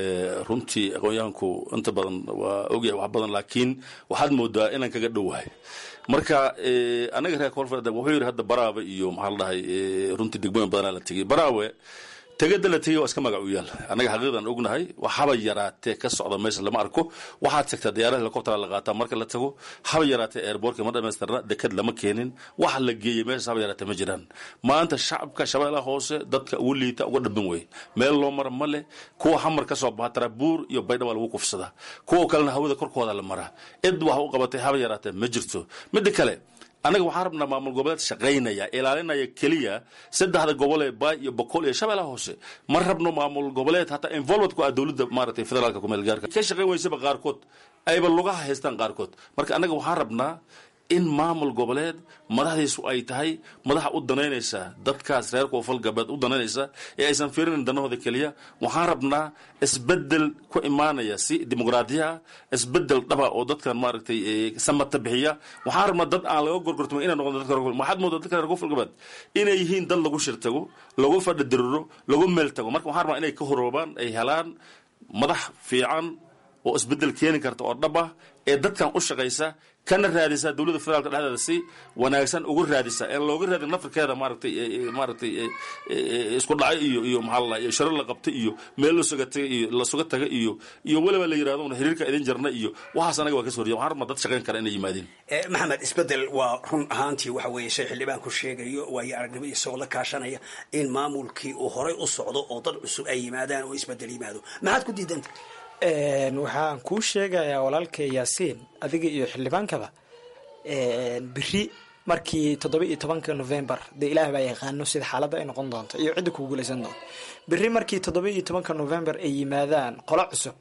[SPEAKER 17] runtii aqoon-yahanku inta badan waa ogyahay wax badan laakiin waxaad moodaa inaan kaga dhowahay marka anaga reer koonfur wuxuu yidhi hadda baraawe iyo maxaa la dhahay runtii degmooyin badanaa la tegey baraawe tegada la tegey waa iska magac u yaal annaga xaqiiqdan ognahay wax haba yaraatee ka socda meesha lama arko waxaad tagtaa diyaarada helicoptera la qaataa marka la tago haba yaraatee airbortka ma dhamaystirna dekad lama keenin waxa la geeyey meeshaas haba yaraatee ma jiraan maanta shacabka shabeellaha hoose dadka ugu liita uga dhabin wey meel loo mara ma leh kuwa xamar ka soo baxa tarabuur iyo baydha waa lagu kufsadaa kuwa kalena hawada korkooda la maraa cid wax u qabatay haba yaraatee ma jirto midda kale annaga waxaan rabnaa maamul goboleed shaqaynaya ilaalinaya keliya saddexda gobol ee baay iyo boqol iyo shabeellaha hoose ma rabno maamul goboleed hataa involvement ku ah dowladda maaragtay federaalka kumeel gaarka ka shaqayn weysaba qaarkood ayba lugaha haystaan qaarkood marka annaga waxaan rabnaa in maamul goboleed madaxdiisu ay tahay madaxa u danaynaysa dadkaas reer koonfur galbeed u danaynaysa ee aysan fiirinin danahooda keliya waxaan rabnaa isbedel ku imaanaya si dimuqraadiya ah isbedel dhaba oo dadkan maaragtay samata bixiya waxaan rabnaa dad aan laga gorgortamo inay noqon dadka waxaad moodaa dadka reer koonfur galbeed inay yihiin dad lagu shirtago lagu fadhi diriro lagu meel tago marka waxaan rabnaa inay ka horoobaan ay helaan madax fiican oo isbedel keeni karta oo dhab ah ee dadkan u shaqaysa kana raadisa dowladda federaalka dhexdeeda si wanaagsan ugu raadisa ee looga raadin nafirkeeda maaragtay maaragtay isku dhacay iyo iyo maxaa la iyo sharo la qabtay iyo meel la suga tagay iyo la suga taga iyo iyo weliba la yidhahdo una xiriirka idin jarna iyo waxaas anaga waa ka soo horjeeda waxaan rabnaa dad shaqayn kara inay yimaadeen
[SPEAKER 15] maxamed isbedel waa run ahaantii waxa weeye shay xildhibaanku sheegayo waayo aragnimo isagoo la kaashanaya in maamulkii uu horay u socdo oo dad cusub ay yimaadaan oo isbedel yimaado maxaad ku diidanta
[SPEAKER 16] waxaan kuu sheegayaa walaalkay yaasiin adiga iyo xildhibaankaba beri markii toddoba iyo tobanka november dee ilaah baa yaqaano sida xaaladda ay noqon doonto iyo cidda kugu guulaysan doonto beri markii toddoba iyo tobanka november ay yimaadaan qolo cusub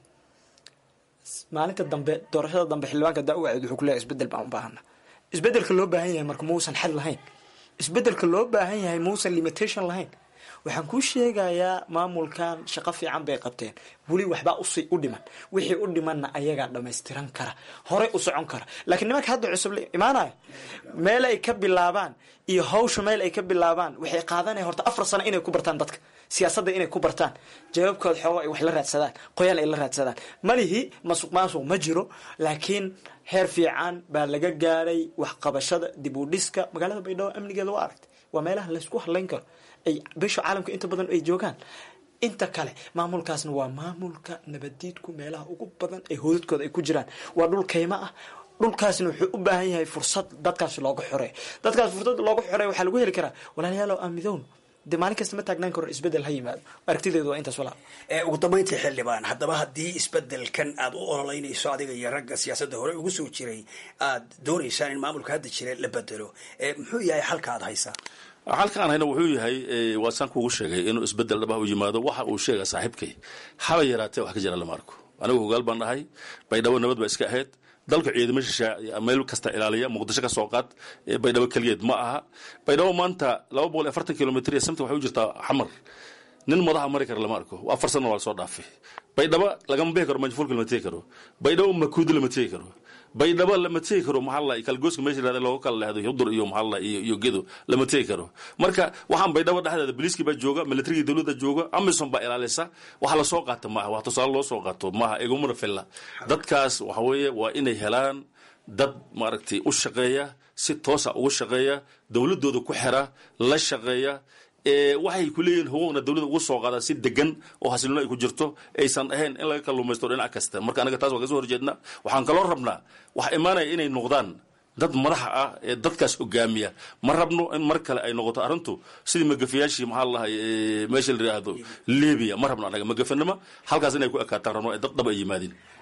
[SPEAKER 16] maalinta dambe doorashada dambe xildhibaanka daa-uwacid wuxuu kuleeyahay isbedel baan u baahana isbedelka loo baahan yahay marka muusan xad lahayn isbedelka loo baahan yahay muusan limitation lahayn waxaan kuu sheegayaa maamulkan shaqo fiican bay qabteen weli waxbaa usi u dhiman wixii u dhimanna ayagaa dhamaystiran kara horey u socon kara laakiin nimanka hadda cusub la imaanaya meel ay ka bilaabaan iyo hawsha meel ay ka bilaabaan waxay qaadanaya horta afar sano inay ku bartaan dadka siyaasadda inay ku bartaan jawaabkooda xoogo ay wax la raadsadaan qoyaan ay la raadsadaan malihi masuq maasuq ma jiro laakiin heer fiican baa laga gaaray waxqabashada dib u dhiska magaalada baydhabo amnigeeda waa aragtay waa meelaha laysku hadlayn karo ay bisha caalamka inta badan ay joogaan inta kale maamulkaasna waa maamulka nabadiidku meelaha ugu badan ee hoodadkooda ay ku jiraan waa dhul kaymo ah dhulkaasna wuxuu u baahan yahay fursad dadkaas looga xoreeyo dadkaas fursad looga xoreeyo waxaa lagu heli karaa walaalayaal oo aamidown dee maalin kasta ma taagnaan karo isbedel ha yimaado aragtideedu waa intaas walaa
[SPEAKER 15] ugu dambayntii xildhibaan haddaba haddii isbedelkan aad u ololeynayso adiga iyo ragga siyaasadda hore ugu soo jiray aad doonaysaan in maamulka hadda jira la bedelo muxuu yahay xalka aad haysaa
[SPEAKER 17] halkaan hayna wuxuu yahay waa saan kuugu sheegay inuu isbedel dhabah u yimaado waxa uu sheega saaxiibkay haba yaraatee wax ka jira lama arko anigu hogaal baan dhahay baydhabo nabad ba iska ahayd dalka ciidamo shisha meel kasta ilaaliya muqdisho ka soo qaad baydhabo keligeed ma aha baydhabo maanta laba boqol iyo afartan kilomitr iyo samti waxay u jirtaa xamar nin madaxa mari kara lama arko afar sana waa lasoo dhaafay baydhabo lagama bixi karo manjfuulka lama tegi karo baydhabo makuudi lama tegi karo baydhabo lama tegi karo maxaa la kalgooska meesha yirahda looga kala lehdo hudur iyo maxaa la iyo iyo gedo lama tegi karo marka waxaan baydhabo dhexdeeda booliiskii baa jooga militarigii dowladda jooga amison baa ilaalisa waxa lasoo qaato maaha wax tusaale loo soo qaato maaha igumana filla dadkaas waxa weeye waa inay helaan dad maaragtay u shaqeeya si toosa ugu shaqeeya dowladooda ku xira la shaqeeya waxay ku leeyihin huquuqna dowladda ugu soo qaada si degan oo xasilino ay ku jirto aysan ahayn in laga kalluumaysto dhinac kasta marka anaga taas waa kasoo horjeedna waxaan kaloo rabnaa waxa imaanaya inay noqdaan dad madaxa ah ee dadkaas hogaamiya ma rabno in mar kale ay noqoto arrintu sidii magafayaashii maxaa lahay meesha la yidhaahdo libiya ma rabno anaga magafanimo halkaas inay ku ekaataan rabno ee dad dhab ay yimaadeen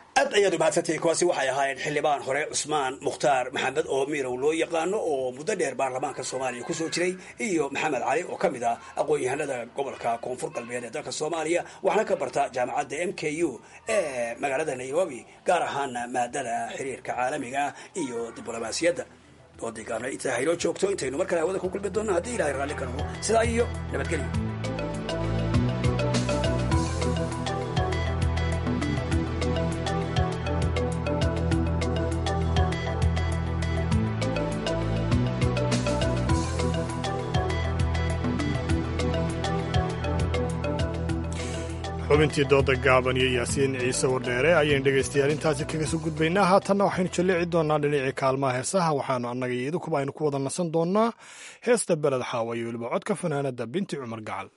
[SPEAKER 15] aad ayaad u mahadsantahay kuwaasi waxay ahaayeen xildhibaan hore cusmaan mukhtaar maxamed oo miirow loo yaqaano oo muddo dheer baarlamaanka soomaaliya kusoo jiray iyo maxamed cali oo ka mid ah aqoon-yahanada gobolka koonfur galbeed ee dalka soomaaliya waxna ka barta jaamacadda m k u ee magaalada nairobi gaar ahaana maadada xiriirka caalamiga iyo diblomaasiyadda doodii gaabna intaa haynoo joogto intaynu mar kale hawada ku kulmi doonno haddii ilahay raalli ka noqo sidaa iyo nabadgelyo
[SPEAKER 3] xubintii dooda gaaban iyo yaasiin ciise wardheere ayaynu dhegaystayaal intaasi kaga soo gudbaynaa haatanna waxaynu jallici doonnaa dhinacii kaalmaha heesaha waxaanu annaga iyo idinkuba aynu ku wada nasan doonnaa heesta beled xaawa iyo weliba codka fanaanadda binti cumar gacal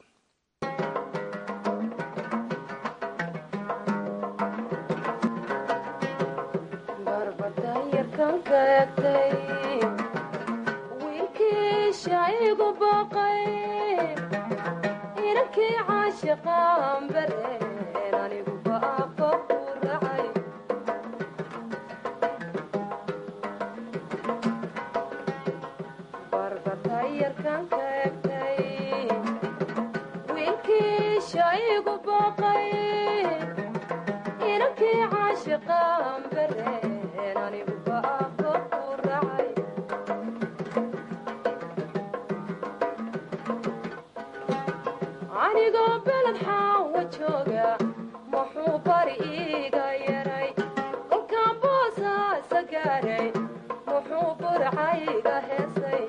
[SPEAKER 18] anigoo beled xaawa jooga muxuu bari iiga yaray kolkaan boosaasa gaaray muxuu burcayga heesay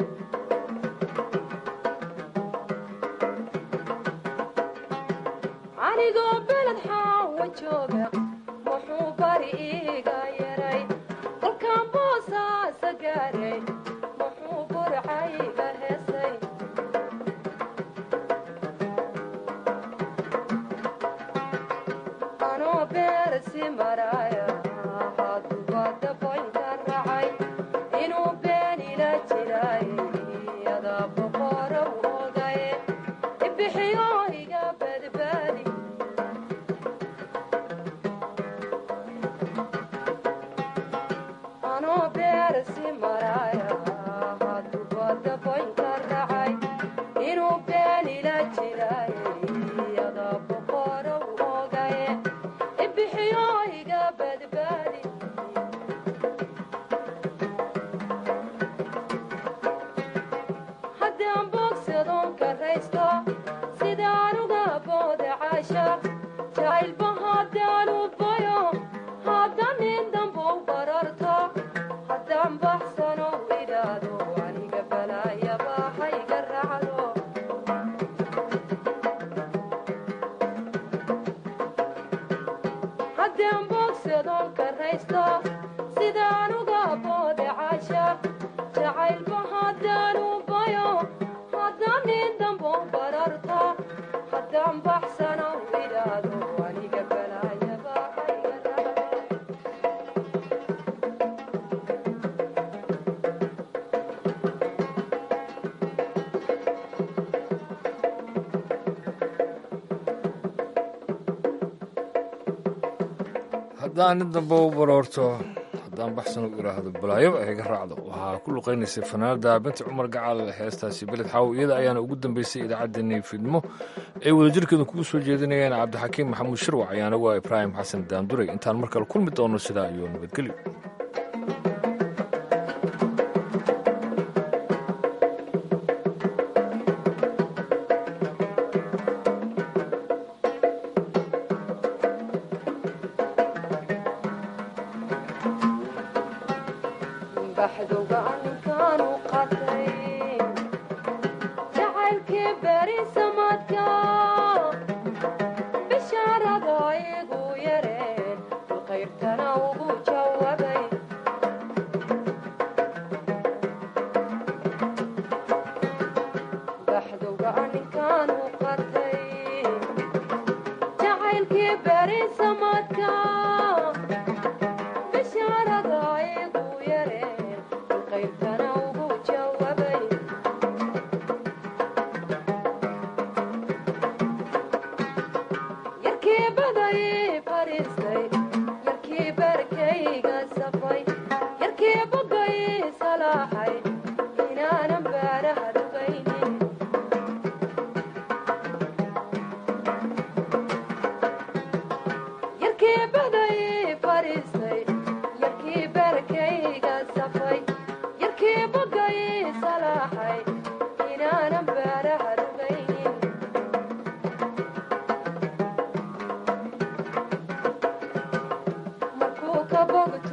[SPEAKER 18] anigoo beled xaawa jooga muxuu bari iiga yaray kolkaan boosaasa gaaray muxuu burcayga heesay anoo beersi maraya haduba daboynka racay inuu beenila jiray iyada boqorow ogaye ibixiyo iga badbaadi anoo beersi maraya haduba daboynka racay inuu beenila jiray iyada boqorow ogaye ibixiyo iga badbaadi haddaan boogsadoon karaysto sidaan uga booda caashaq jacaylba haddaan u bayo haddaan nin dambow bararto haddaan baxsano idhaado aniga balaayaba hayga raacdo haddaan boogsadoon karaysto sidaan uga boode caashaq jacaylba haddaan u bayo haddaan nin dambo bararto haddaan baxsano idhaado aniga balaayaba hayga raacdo
[SPEAKER 2] haddaan nin damba u baroorto haddaan baxsan u idhaahdo balaayo ay ga raacdo waxaa ku luqaynaysay fanaanada binti cumar gacal heestaasi beled xaaw iyada ayaana ugu dambeysay idaacaddeenii fidmo ay wadajirkeedu kugu soo jeedinayaan cabdixakiim maxamuud shirwac ayaana waa ibraahim xasan daanduray intaan mar kale kulmi doono sidaa iyo nabadgelyo
[SPEAKER 18] baxdowga aninkaanu qatay jacaylkii beri samadka bishaarada igu yareen bilkayrtana ugu jawabay baxdowga aninkaanu qatay jacaylkii beri samadka bishaarada igu yareen bilkayrtana ugu jawabay yarkii baday fariistay yarkii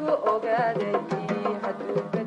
[SPEAKER 18] ogaaday hadduu